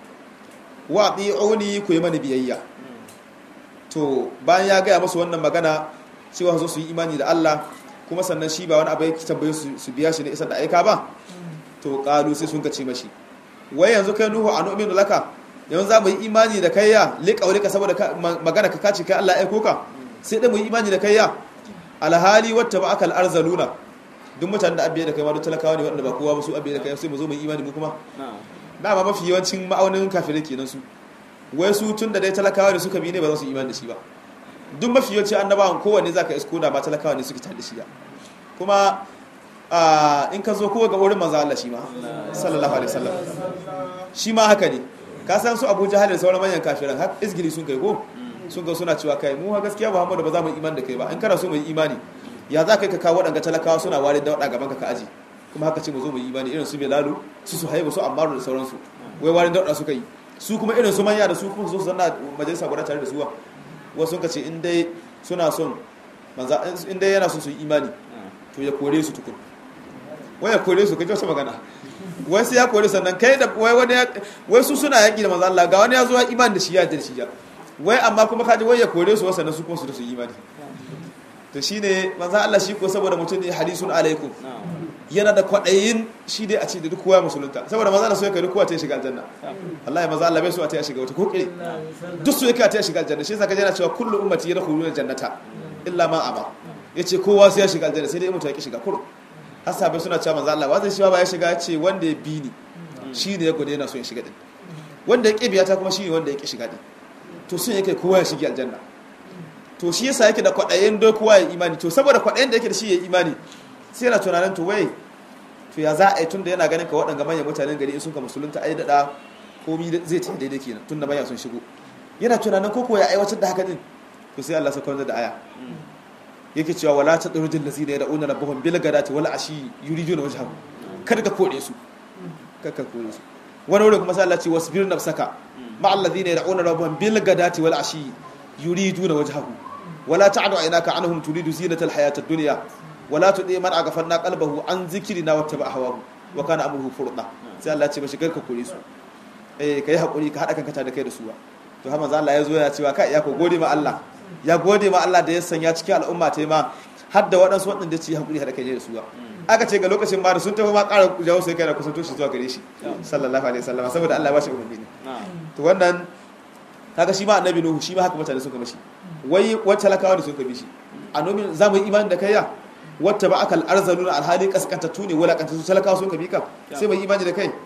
wa ati'uni ku yi mani biyayya to bayan ya gaya masu wannan magana cewa zo su yi imani da Allah kuma sannan shi ba wani abu yake tambaye su su biya shi ne isar da aika ba to qalu sai sun kace mashi wai yanzu kai nuhu a nu'minu laka yanzu za mu yi imani da kai ya liƙaurika saboda magana ka kace kai Allah ya aiko ka sai dai mu yi imani da kai ya alhali wata ba akal arzaluna duk mutanen da abiye da kai ma duk talakawa ne waɗanda ba kowa ba su abiye da kai sai mu zo mu yi imani mu kuma dama mafi yawancin ma'aunin kafirai kenan su wai su tun da dai talakawa da suka bi ne ba za su yi imani da shi ba duk mafi yawanci annabawan kowanne za ka isko da ba talakawa ne suke tare da shi ya kuma in ka zo kowa ga wurin manzo Allah shi ma sallallahu alaihi wasallam shi ma haka ne ka san su Abu Jahal da sauran manyan kafiran har izgili sun kai ko sun ga suna cewa kai mu ha gaskiya Muhammadu ba za mu imani da kai ba in kana so mu yi imani ya za kai ka kawo waɗanga talakawa suna ware da waɗanga gaban ka ka aji kuma haka ce mu zo mu yi imani irin su Bilalu su su haibu su Ammaru da sauransu wai ware da waɗanda suka yi su kuma irin su manya da su kuma su zo su zanna majalisa guda tare da su wasu sun ka ce in dai suna son manza in dai yana son su yi imani to ya kore su tukun wai ya kore su kaje wasu magana wai sai ya kore sannan kai da wai wani wai su suna yaki da manzo Allah ga wani ya zo ya imani da shi ya da shi ya wai amma kuma kaji wai ya kore su sannan su kuma su da su imani to shine manzo Allah shi ko saboda mutum ne hadisun alaikum yana da kwaɗayin shi dai a ce da duk kowa musulunta saboda maza da so yake duk kowa ta shiga aljanna Allah ya maza Allah bai so a ta shiga wata kokire duk so yake a ta shiga aljanna shi yasa kaje yana cewa kullu ummati yadkhuluna jannata illa ma aba yace kowa sai ya shiga aljanna sai dai mutum ya shiga kur hasabai suna cewa maza Allah wazai shi ba ya shiga ce wanda ya bi ni shi ne ya gode yana so ya shiga din wanda ya ƙi biya ta kuma shi ne wanda ya ƙi shiga din to sun yake kowa ya shiga aljanna to shi yasa yake da kwaɗayin do kowa ya imani to saboda kwaɗayin da yake da shi ya imani sai yana tunanin to wai to ya za a yi tun da yana ganin ka waɗanga manyan mutanen gari in sun ka musulunta ai daɗa komi zai ta daidai kenan tun da manya sun shigo yana tunanin ko ya aiwatar da haka din to sai Allah sakar da aya yake cewa wala ta durjin lazina ya da'una rabbahum bil gadati wal ashi yuriduna wajhahu kada ka kore su kada ka kore su wani wurin kuma sai Allah ce wasbir nafsaka ma alladhina yad'una rabbahum bil gadati wal ashi yuriduna wajhahu wala ta'du aynaka anhum turidu zinatal hayatad dunya wala tuɗe man a gafar na kalbahu an zikiri na wata ba a hawa wa kana amurhu furɗa sai Allah ce ba shigar ka kore su eh ka yi haƙuri ka haɗa kanka da kai da suwa to hama Allah ya zo ya cewa kai ya ko gode ma Allah ya gode ma Allah da ya sanya cikin al'umma ta ma har da waɗansu waɗanda ci haƙuri haɗa kai da suwa aka ce ga lokacin ba da sun tafi ma ƙara jawo sai kai da kusanto shi zuwa gare shi sallallahu alaihi wasallam saboda Allah ya ba shi umarni to wannan kaga shi ma annabi nuhu shi ma haka mutane suka mashi wai wacce talakawa da suka bi shi annabi za mu yi imani da kai ya wata ba aka al'arzaluna alhali kaskantattu ne wulakantattu talakawa sun kabi ka sai mai imani da kai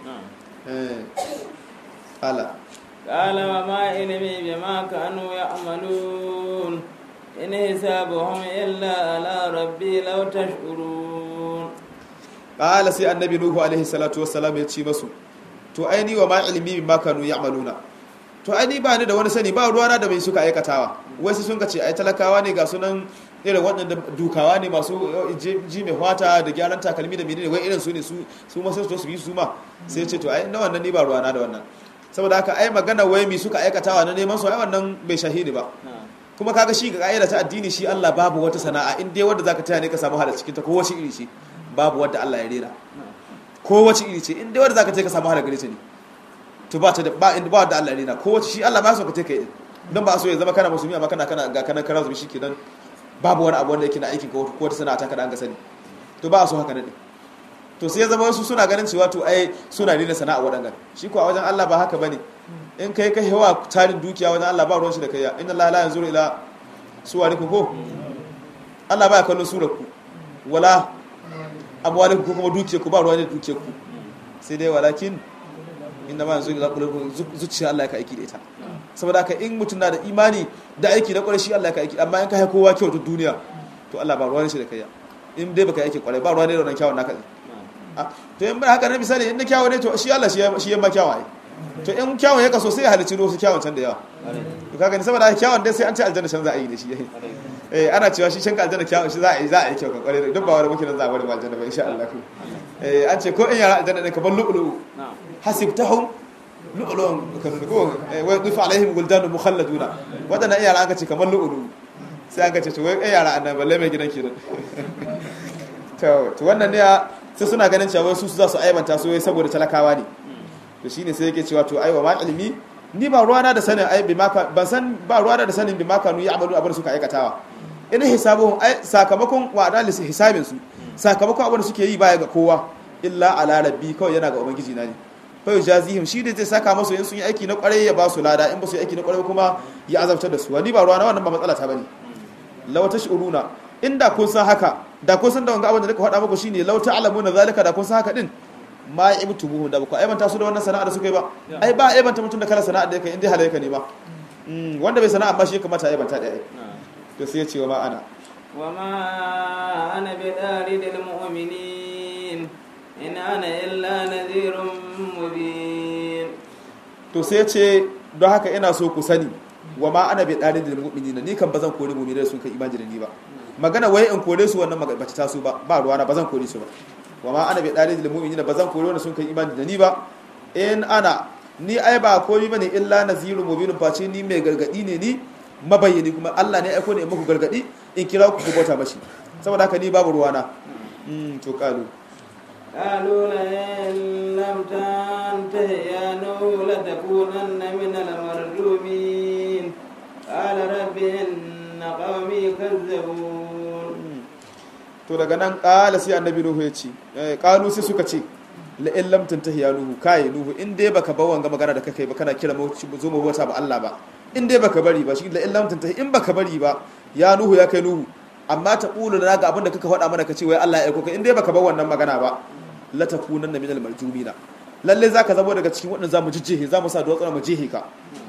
ala قال وما علمي بما كانوا يعملون إن حسابهم إلا على ربي لو تشعرون قال سي النبي نوح عليه الصلاة والسلام يتشي مسو to aini wa ma ilmi bima kanu ya'maluna to aini ba ni da wani sani ba ruwana da mai suka aikatawa wai sun ka ce ai talakawa ne ga sunan irin waɗanda dukawa ne masu ji mai hwata da gyaran takalmi da menene wai irin su ne su su ma sai su yi su ma sai ce to ai na wannan ni ba ruwana da wannan saboda haka ai magana wai mi suka aikatawa na neman su ai wannan bai shahidi ba kuma kaga shi ga ka'ida ta addini shi Allah babu wata sana'a in dai wanda zaka taya ne ka samu halar cikin ta ko wace iri ce babu wanda Allah ya rera ko wace iri ce in dai wanda zaka taya ka samu halar gare ta ne to ba ta da ba in ba wanda Allah ya rera ko wace shi Allah ba so ka taya kai dan ba so ya zama kana musulmi amma kana kana ga kana karazu shi kenan babu wani abu wanda yake na aikin ko wata sana'a ta kada an ga sani to ba so haka ne to sai ya zama wasu suna ganin cewa to ai suna ne sana'a wadannan shi ko a wajen Allah ba haka bane in kai kai yawa tarin dukiya wajen Allah ba ruwan shi da kai inna Allah la yanzuru ila suwarikum ko Allah ba ya kallon surarku wala amwalikum ko kuma dukiyarku ba ruwan da dukiyarku sai dai walakin inna ma yanzuru ila qulubikum zuciya Allah ya ka aiki da ita saboda haka in mutum na da imani da aiki na kwarai shi Allah ya ka aiki amma in ka kowa kyau ta duniya to Allah ba ruwan shi da kai in dai baka aiki kwarai ba ruwan ne da wannan kyawun naka to in ba haka na misali in na kyawun ne to shi Allah shi ya ma kyawun to in kyawun ya kaso sai ya halicci wasu kyawun can da yawa to kaga ni saboda kyawun dai sai an ce aljanna can za a yi da shi eh ana cewa shi can aljanna kyawun shi za a yi za a yi kyau kan kwarai duk ba wani muke nan za a bari aljanna ba insha Allah eh an ce ko in yara aljanna ne ka bar lu'lu hasibtahum lu'lu'un kan ko wa dufa alaihim guldanu mukhalladuna wadana yara an ka ce kamar lu'lu sai an ka ce to wai yara annan balle mai gidan kenan to to wannan ne sai suna ganin cewa su za su aibanta su saboda talakawa ne to shine sai yake cewa to aiwa ma ilimi ni ba ruwana da sanin ai bi maka ban san ba ruwana da sanin bi maka nu ya'malu abin suka aikatawa ina hisabuhum ai sakamakon wa'ada lis hisabin su sakamakon abin da suke yi baya ga kowa illa ala rabbi kawai yana ga ubangiji na ne fa yujazihim shi da zai saka masu in sun yi aiki na kwarai ya ba su lada in ba su yi aiki na kwarai kuma ya azabtar da su wani ba ruwa na wannan ba matsala ta bane law tashuruna inda kun san haka da kun san da wanga abin da nika faɗa muku shine law ta'lamuna zalika da kun san haka din ma ibtubuhu da ba aibanta su da wannan sana'a da suka yi ba ai ba aibanta mutum da kala sana'a da yake in dai halayka ne ba wanda bai sana'a ba shi kamata aibanta da ai to sai ya ce wa ma ana وما أنا بطارد المؤمنين إن أنا إلا نذير مبين to sai ya ce don haka ina so ku sani wa ma ana bai ɗarin da mu'minina ni kan ba zan kore mu'minai sun kai imani da ni ba magana wai in kore su wannan ba ta taso ba ba ruwana ba zan kore su ba wa ma ana bai ɗarin da mu'minina ba zan kore wanda sun kai imani da ni ba in ana ni ai ba komai bane illa nazirun mubinun face ni mai gargadi ne ni mabayyani kuma Allah ne ya aiko ne in muku gargadi in kira ku ku bauta mashi saboda haka ni babu ruwana mm to kalu قالوا لئن لم تنته يا نوح لتكونن من المرجومين قال رب إن قومي كذبون to daga nan kala sai annabi nuhu ya ce kalu sai suka ce la in lam tantahi ya nuhu kai nuhu in dai baka bar wanga magana da kake ba kana kira mu zo mu bauta ba Allah ba in dai baka bari ba shi la in lam tantahi in baka bari ba ya nuhu ya kai nuhu amma ta qulu na ga abin da kaka faɗa mana kace wai Allah ya aiko ka in dai baka bar wannan magana ba la takunanna minal marjumina lalle zaka zamo daga cikin waɗanda zamu jijjihe zamu sa duwatsu mu jihe ka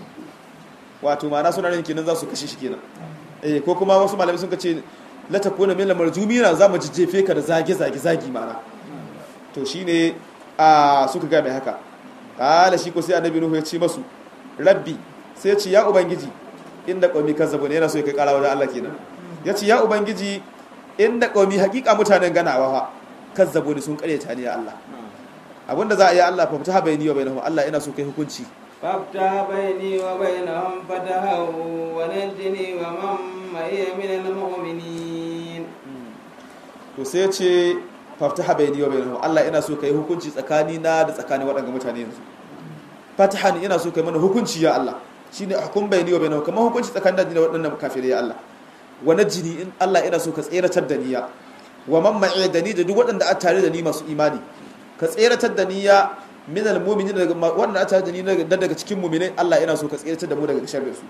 wato ma'ana suna nan kenan za su kashe shi kenan eh ko kuma wasu malamai sun ce la takuna minal marjumina zamu jijjefe ka da zage zage zagi ma'ana to shine a suka ga mai haka kala shi ko sai annabi nuhu ya ce masu rabbi sai ya ce ya ubangiji inda qaumi kazzabu ne yana so ya kai kara wajen Allah kenan ya ce ya ubangiji inda qaumi hakika mutanen ganawa fa kazzabu ne sun karyata ne ya Allah abinda za a yi Allah fa fita bayani wa bainahum Allah ina so kai hukunci فافتح بيني وبينهم فتحا ونجني ومن معي من المؤمنين to sai ya ce faftaha bayani wa bainahum Allah ina so kai hukunci tsakani na da tsakanin waɗannan mutane yanzu fatahan ina so kai mana hukunci ya Allah shine hukum bayani wa bainahum kamar hukunci tsakanin da waɗannan kafirai ya Allah wa najini in Allah ina so ka tseratar da niyya wa man ma'i da ni da duk waɗanda a tare da ni masu imani ka tseratar da niyya min al-mu'minin daga waɗanda a tare da ni daga cikin mu'minai Allah ina so ka tseratar da mu daga sharrin su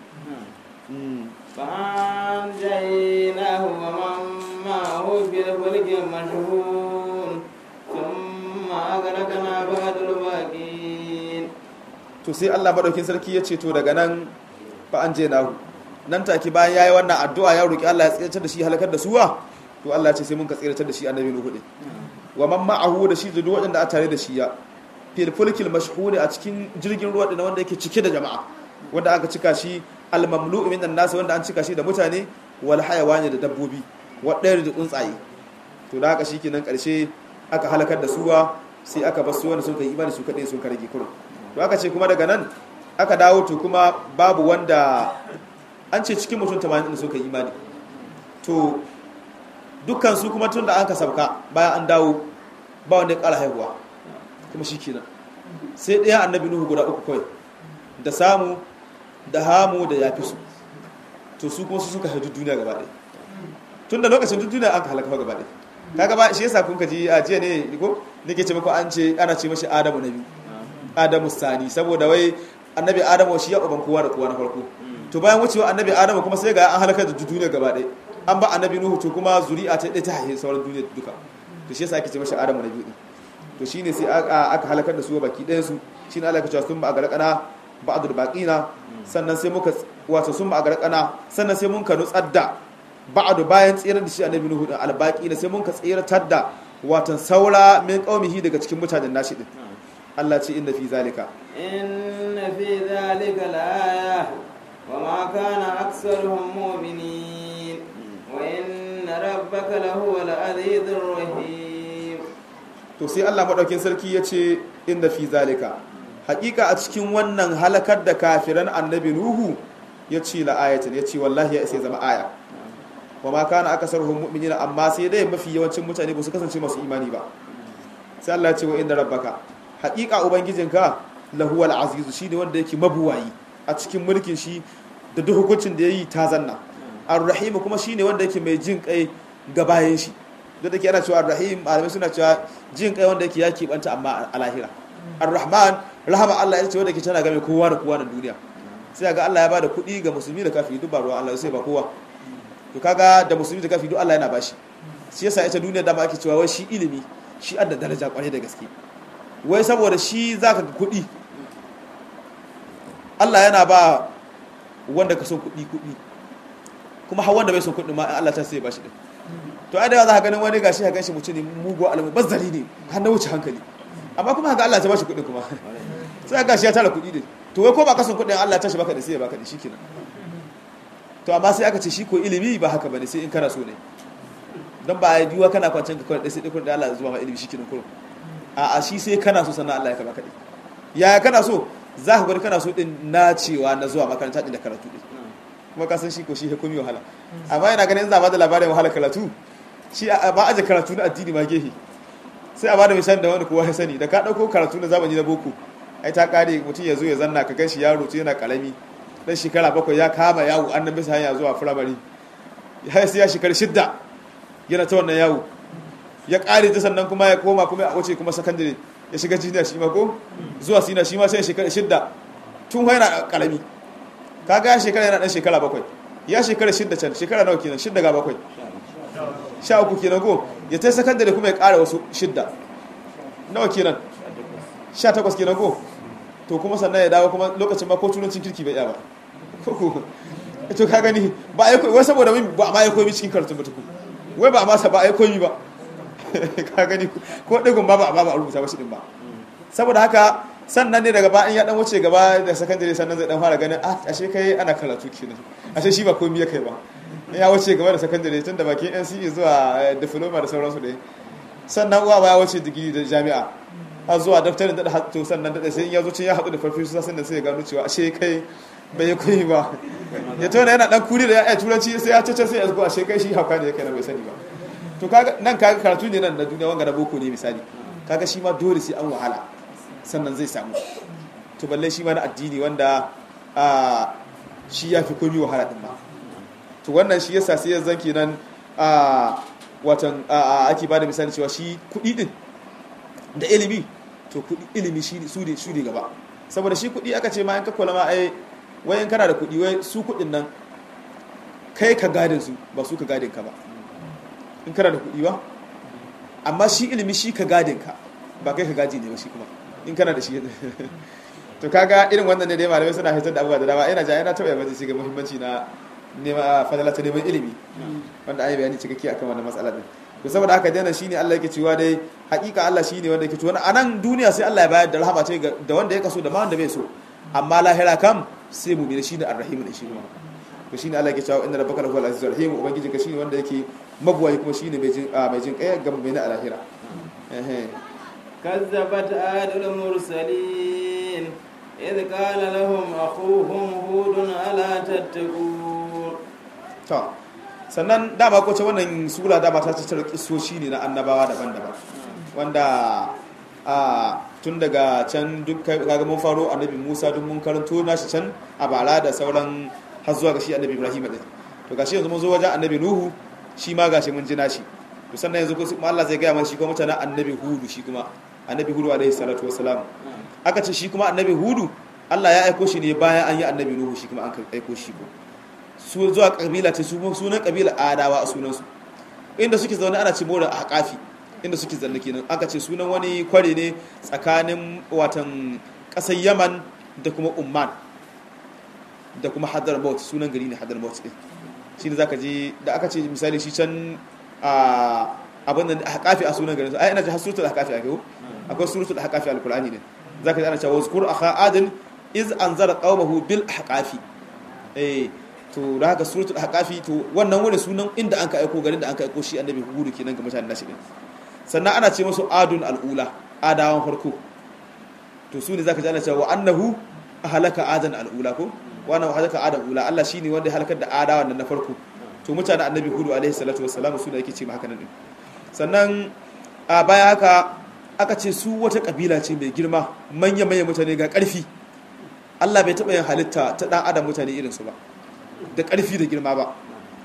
فأنجيناه ومن معه في الفلك المشحون ثم أغرقنا بعد الباقين to sai Allah madaukin sarki ya ce to daga nan fa an je nahu nan take bayan yayi wannan addu'a ya roki Allah ya tsiratar da shi halakar da suwa to Allah ya ce sai mun ka tsiratar da shi annabi Nuhu din wa man ma'ahu da shi da duk wanda a tare da shi ya fil fulkil mashhuri a cikin jirgin ruwa din wanda yake cike da jama'a wanda aka cika shi al mamlu'u minan nas wanda an cika shi da mutane wal hayawani da dabbobi wadayar da tsuntsaye to da haka shikenan karshe aka halakar da suwa sai aka bar su wanda sun kai imani su kadai sun karage kurun to aka ce kuma daga nan aka dawo to kuma babu wanda an ce cikin mutum 80 da suka yi imani to dukkan su kuma tun da an ka sabka bayan an dawo ba wanda ya ƙara haihuwa kuma shi kenan sai ɗaya annabi nuhu guda uku kawai da samu da hamu da yafi su to su kuma su suka haihu duniya gaba ɗaya tun da lokacin duk duniya an ka halaka gaba ɗaya kaga ba shi yasa kun ka ji a jiya ne ko nake ce muku an ce ana ce mashi adamu na biyu adamu sani saboda wai annabi adamu shi ya uban kowa da kowa na farko to bayan wucewa annabi adamu kuma sai ga an halaka da duniya gaba ɗaya an ba annabi nuhu to kuma zuri'a ta ɗaya ta haihe sauran duniya duka to shi yasa ake ce mashi adamu na biyu to shine sai aka halakar da su baki ɗayan su shine Allah ya ce sun ba a garkana ba'dul baqina sannan sai muka wato sun ba a garkana sannan sai mun ka nutsar da ba'du bayan tsirar da shi annabi nuhu din albaqina sai mun ka tsiratar da watan saura min qaumihi daga cikin mutanen nashi din Allah ce inda fi zalika inna fi zalika la'aya wa ma kana aktsaruhum mu'minin wa inna rabbaka lahuwal azizur rahim to sai Allah madaukin sarki ya ce inda fi zalika hakika a cikin wannan halakar da kafiran annabi nuhu ya ce la'ayatin ya ce wallahi ya isa zama aya wa ma kana akasaruhum mu'minina amma sai dai mafi yawancin mutane ba su kasance masu imani ba sai Allah ya ce wa inda rabbaka hakika ubangijinka lahuwal azizu shine wanda yake mabuwayi a cikin mulkin shi da duk hukuncin da yayi ta zanna ar-rahim kuma shine wanda yake mai jin kai ga bayan shi da take ana cewa ar-rahim malamai suna cewa jin kai wanda yake ya kibanta amma a lahira ar-rahman rahama Allah ita ce wanda yake tana game kowa da kowa na duniya sai ga Allah ya bada kuɗi ga musulmi da kafiri duk ba ruwan Allah sai ba kowa to kaga da musulmi da kafiri duk Allah yana bashi shi yasa ita duniya da ma ake cewa wai shi ilimi shi adda daraja kwarai da gaske wai saboda shi zaka ga kuɗi Allah yana ba wanda ka son kuɗi kuɗi kuma har wanda bai son kuɗi ma in Allah ta sai ya bashi din to ai da za ka ganin wani gashi ka ganshi mutum ne mugu alamu bazzari ne har na wuce hankali amma kuma haka Allah ta bashi kuɗi kuma sai ga shi ya tara kuɗi din to wai ko ba ka son kuɗin Allah ta shi baka da sai ya baka da shikenan to amma sai aka ce shi ko ilimi ba haka bane sai in kana so ne dan ba ai duwa kana kwancin ka kawai sai dai kuɗin Allah zuwa ma ilimi shikenan kurum a a shi sai kana so sannan Allah ya ka baka din yaya kana so za ka gwada kana so din na cewa na zuwa makaranta din da karatu din kuma ka san shi ko shi ya komi wahala amma yana ganin za a bada labarin wahala karatu shi ba aje karatu na addini ma gehe sai a bada misali da wani kowa ya sani da ka dauko karatu na zamani na boko ai ta kare mutum ya zo ya zanna ka ganshi yaro tun yana karami dan shekara bakwai ya kama yawo an nan bisa hanya zuwa firamare ya sai ya shekara shidda yana ta wannan yawo ya kare ta sannan kuma ya koma kuma a wuce kuma sakandare ya shiga jiniya shi ma ko zuwa sina shi ma sai shekara shidda tun yana karami kaga ya shekara yana dan shekara bakwai ya shekara shidda can shekara nawa kenan shidda ga bakwai sha uku kenan go ya ta sakandare kuma ya kara wasu shidda nawa kenan sha takwas kenan go to kuma sannan ya dawo kuma lokacin ma ko turancin kirki bai iya ba to ka gani ba ai wai saboda ba ma ya koyi cikin karatun ba tuku wai ba ma sa ba ai koyi ba ka gani ko digon ba ba ba a rubuta ba shi din ba saboda haka sannan ne daga bayan ya dan wuce gaba da sakandare sannan zai dan fara ganin ah ashe kai ana karatu kenan ashe shi ba komai ya kai ba ya wuce gaba da sakandare tun da bakin NCE zuwa diploma da sauransu dai sannan uwa ba ya wuce digiri da jami'a har zuwa daftarin da hatto sannan da sai ya zo cin ya haɗu da farfesu sannan sai ya gano cewa ashe kai bai yi koyi ba ya tona yana dan kuri da ya iya turanci sai ya cece sai ya zuwa ashe kai shi hauka ne ya kai na bai sani ba to kaga nan kaga karatu ne nan na duniya wanga na boko ne misali kaga shi ma dole sai an wahala sannan zai samu to balle shi ma na addini wanda shi ya fi komi wahala din ma to wannan shi yasa sai ya zanki nan watan ake ba da misali cewa shi kuɗi din da ilimi to kuɗi ilimi shi su ne su ne gaba saboda shi kuɗi aka ce ma in ka kula ma ai wai in kana da kuɗi wai su kuɗin nan kai ka gadin su ba su ka gadin ka ba in kana da kuɗi ba amma shi ilimi shi ka gadin ka ba kai ka gaji ne ba shi kuma in kana da shi to kaga irin wannan ne dai malamai suna hitar da abubuwa da dama ina ja yana taɓa yamma shi ga muhimmanci na nema fadala ta neman ilimi wanda an yi bayani cikakke akan wannan matsala din to saboda haka dana shine Allah yake cewa dai hakika Allah shine wanda yake cewa a nan duniya sai Allah ya bayar da rahama ce da wanda ya kaso da ma wanda bai so amma lahira kam sai mu bi shine arrahim da shi kuma to shine Allah yake cewa inna rabbaka lahu al-azizur rahim ubangiji ka shine wanda yake magwayi kuma shine mai jin mai jin kai ga mai na lahira eh كذبت عاد المرسلين إذ قال لهم أخوهم هود ألا تتقون to sannan dama ko ce wannan sura dama ta tattara kisoshi ne na annabawa daban-daban wanda a tun daga can duk kaga mun faro annabi Musa duk mun karanto nashi can a bara da sauran har zuwa ga shi annabi Ibrahim din to gashi yanzu mun zo wajen annabi Nuhu shi ma gashi mun ji nashi to sannan yanzu kuma Allah zai gaya mana shi kuma mutanen annabi Hudu shi kuma annabi Hudu alaihi salatu wassalam aka ce shi kuma annabi Hudu Allah ya aiko shi ne bayan an yi annabi Nuhu shi kuma an aiko shi ko su zuwa kabila ce su sunan kabila adawa a sunansu inda suke zaune ana ce mora a haƙafi inda suke zanne kenan aka ce sunan wani kware ne tsakanin watan ƙasar yaman da kuma umman da kuma hadramaut sunan gari ne hadramaut ɗin shi ne za ka je da aka ce misali shi can abin da haƙafi a sunan garin ai ina ji har suratul haƙafi a kai akwai suratul haƙafi alqur'ani ne za ka ji ana cewa wazkur akha adin iz anzara qaumahu bil haƙafi eh to da haka suratul haqafi to wannan wani sunan inda an ka aiko garin da an ka aiko shi annabi hudu kenan ga mutanen nashi din sannan ana ce musu adun al'ula adawan farko to su ne zaka ji ana cewa wa annahu halaka adan al'ula ko wa annahu halaka adan al'ula Allah shine wanda ya halakar da adawan nan na farko to mutanen annabi hudu alaihi salatu wassalam su ne yake ce haka nan din sannan a baya haka aka ce su wata kabila ce mai girma manya manya mutane ga karfi Allah bai taɓa yin halitta ta ɗan adam mutane irinsu ba da ƙarfi da girma ba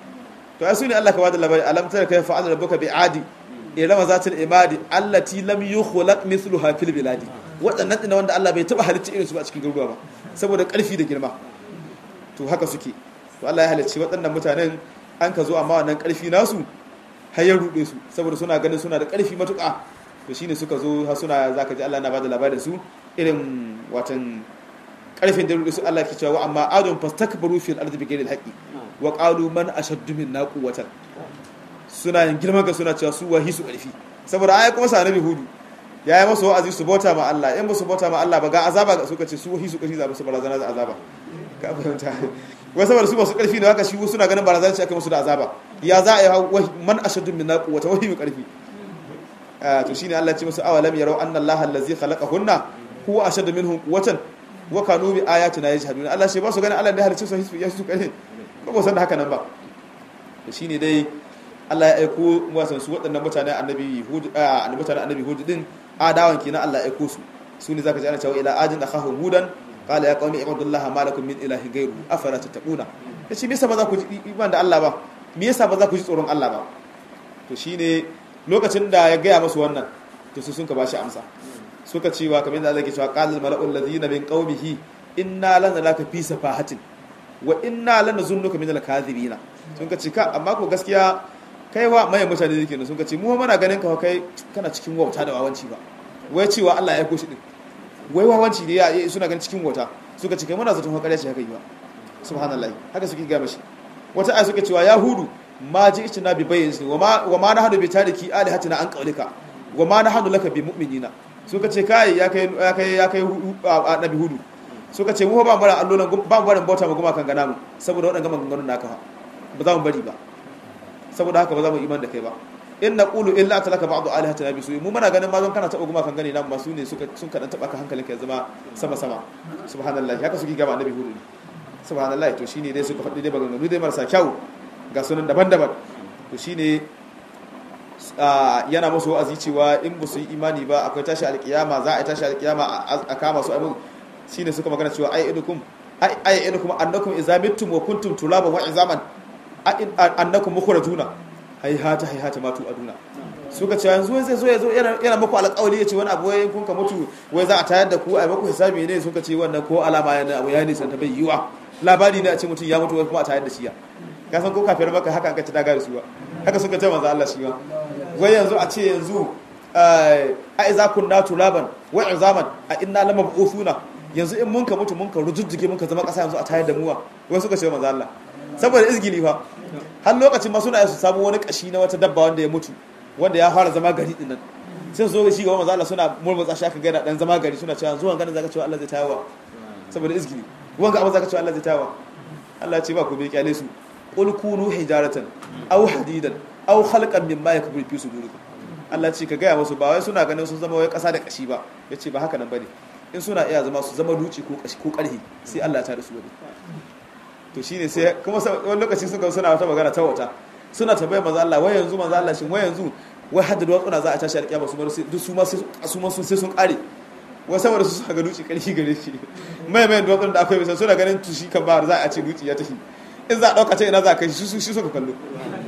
to ai sune Allah ka bada labari alam tara kai fa'ala rabbuka bi adi irama zatil imadi allati lam yukhlaq mithluha fil biladi wadannan dinna wanda Allah bai taba halitta irin su ba a cikin garuruwa ba saboda karfi da girma to haka suke to Allah ya halicci waɗannan mutanen an ka zo amma wannan karfi nasu har ya rude su saboda suna ganin suna da karfi matuƙa to shine suka zo har suna zaka ji Allah na bada labarin su irin watan karfin da rude su Allah ke cewa amma adun fastakbaru fil ardi bighairi alhaqi wa qalu man ashaddu minna quwwatan suna yin girman ga suna cewa su wahi su karfi saboda ayi kuma sa nabi hudu ya yi masa wa'azi su bauta ma Allah in ba su bauta ma Allah ba ga azaba ga suka ce su wahi su karfi za su barazana da azaba ka fahimta wai saboda su masu karfi ne haka shi suna ganin barazana ce aka musu da azaba ya za a yi man ashaddu minna quwwatan wahi mu karfi to shine Allah ya ce musu awalam yarau anna Allah allazi khalaqahunna huwa ashaddu minhum quwwatan wa kanu bi ayatina yajhaduna Allah shi ba su ganin Allah da halicce su ya su kare ko ba san da haka nan ba to shine dai Allah ya aiko wasan su waɗannan mutanen annabi Hud a mutanen annabi Hud din adawan kenan Allah ya aiko su su ne zaka ji ana cewa ila ajin akhahum hudan qala ya qaumi ibadullah ma lakum min ilahin ghayru afala tattaquna yace me yasa ba za ku ji iman da Allah ba me yasa ba za ku ji tsoron Allah ba to shine lokacin da ya gaya masu wannan to su sun ka bashi amsa suka cewa kamar da Allah ke cewa qalal mala'ul ladina min qaumihi inna lanaraka fi safahatin wa inna lanazunnuka min al-kadhibina sun ka ce ka amma ko gaskiya kai wa mai mutane yake ne sun ka ce mu muna ganin ka kai kana cikin wauta da wawanci ba wai cewa Allah ya koshi din wai wawanci ne ya suna ganin cikin wauta suka ce kai muna zaton hakariya ce haka yi ba subhanallahi haka suke ga mashi wata aya suka cewa yahudu ma ji ichi na bi bayyin wa ma wa ma nahadu bi tariki alihatina an qaulika wa ma nahadu laka bi mu'minina suka ce kai ya kai ya kai ya kai annabi hudu suka ce mu ba mu bara allolan ba mu barin bauta mu guma kan gana mu saboda wadannan maganganun naka ba za mu bari ba saboda haka ba za mu iman da kai ba in naqulu illa talaka ba'du alihatina bi su'i mu muna ganin ma zan kana taba guma kan gani nan ba su ne suka sun kadan taba ka hankalinka ya zama sama sama subhanallahi haka suke gaba annabi hudu subhanallahi to shine dai suka faɗi dai maganganu dai marasa kyau ga sunan daban-daban to shine yana musu wa'azi cewa in ba su yi imani ba akwai tashi alkiyama za a yi tashi alkiyama a kama su abin shine suka magana cewa ai idukum ai ai idukum annakum idza mittum wa kuntum tulaban wa izaman annakum mukhrajuna hay hata hay hata matu aduna suka ce yanzu zai zo ya zo yana muku alƙawari ya ce wani abu wai kun ka mutu wai za a tayar da ku a muku hisabi ne suka ce wannan ko alama yana abu ya nisan ta bai yiwa labari ne a ce mutum ya mutu wai kuma a tayar da shi ya ka san ko kafin maka haka ka ci daga da su ba haka suka ce manzo Allah shi ba wai yanzu a ce yanzu a iza kunna turaban wa izaman a inna lam mab'uthuna yanzu in mun ka mutu mun ka rujujjuge mun ka zama kasa yanzu a tayar da muwa wai suka ce manzo Allah saboda izgili fa har lokacin ma suna su samu wani kashi na wata dabba wanda ya mutu wanda ya fara zama gari dinnan sai su zo shi ga manzo Allah suna murmutsa shi aka ga dan zama gari suna cewa zuwan ganin zaka cewa Allah zai tayawa saboda izgili wanga abin zaka cewa Allah zai tayawa Allah ya ce ba ku bai kyale su qul kunu hijaratan aw hadidan aw khalqan mimma yakbur fi sudurikum Allah ce ka gaya musu ba wai suna ganin sun zama wai kasa da kashi ba yace ba haka nan bane in suna iya zama su zama duci ko kashi ko karhi sai Allah ta da su wani to shine sai kuma wani lokaci suka suna wata magana ta wata suna tabbayar manzo Allah wai yanzu manzo Allah shin wai yanzu wai hadda da watsuna za a tashi alƙiyama su bar duk su ma sai su ma sun sai sun kare wai saboda su suka ga duci karhi gare shi mai mai da watsuna da akwai bisa suna ganin tushi kan ba za a ce duci ya tafi in za a ɗauka ce ina za a kai shi shi suka kallo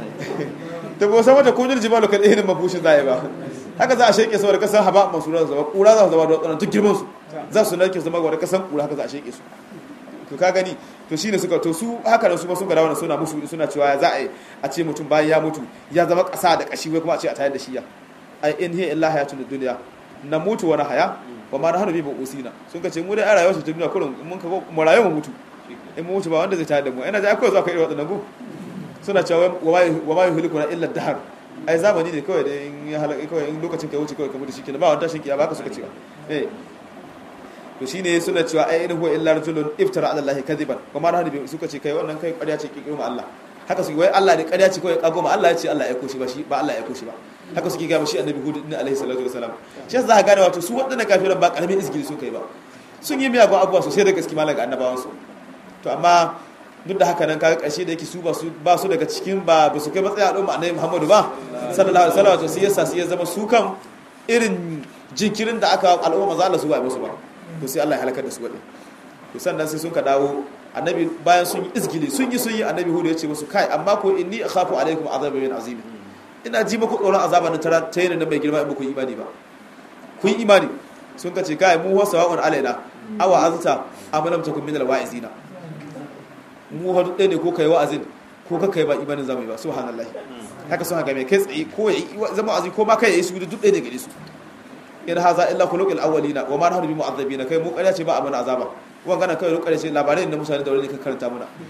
ta ba san wata kujin jimalu kan ihin mabushin za a yi ba haka za a sheke su wadda kasan haba masu ran zama kura za su zama da wadannan duk girman su za su narke zama wadda kasan kura haka za a sheke su to ka gani to shine suka to su haka nan su ma sun ga dawo suna musu suna cewa za a yi a ce mutum bayan ya mutu ya zama kasa da kashi wai kuma a ce a tayar da shi ya ai in hiya illa hayatun dunya na mutu wani haya wa ma nahnu bi usina sun ka ce mu dai a rayuwar ta duniya kullum mun ka mu rayu mu mutu in mu mutu ba wanda zai tayar da mu ina da akwai zuwa kai wadannan go suna cewa wa ma yuhliku na illa dahar ai zamani ne kawai da in ya halaka kawai in lokacin kai wuce kawai ka mutu shikenan ba wanda shin kiyama haka suka cewa eh to shine suna cewa ai in huwa illa rajulun iftara ala allahi kadiban kuma na hadi suka ce kai wannan kai ƙarya ce ki ma Allah haka suke wai Allah ne ƙarya ce kawai kago ma Allah ya ce Allah ya koshi ba shi ba Allah ya koshi ba haka suke ga shi annabi hud din alaihi salatu wasalam shi yasa za ka gane wato su waɗannan kafiran ba karamin izgili sun kai ba sun yi miyagun abubuwa sosai da gaske malaga annabawan su to amma duk da haka nan kaga ƙarshe da yake su ba su ba su daga cikin ba ba su kai matsayin al'umma annabi Muhammadu ba sallallahu alaihi wasallam to sai yasa sai ya zama su kan irin jinkirin da aka al'umma manzo Allah su ba musu ba to sai Allah ya halakar da su wadin to sannan sai sun ka dawo annabi bayan sun yi izgili sun yi sun yi annabi hudu ya ce musu kai amma ko inni akhafu alaikum azaba min azim ina ji muku tsoron azaba na tara ta yana mai girma in ba ku yi imani ba ku yi imani sun ka ce kai mu wasa wa'un alaina awa azta amalam takum min alwa'izina mu hadu ɗaya ne ko kai wa'azin ko ka kai ba imanin zamu yi ba subhanallahi haka sun haka mai kai tsaye ko ya zama azi ko ma kai ya yi su duk ɗaya ne gare su in haza illa khuluqul awwalina wa ma nahnu bi mu'azzabina kai mu ƙarya ce ba a mana azaba wannan kai ƙarya ce labarai da mutane da wani ka karanta muna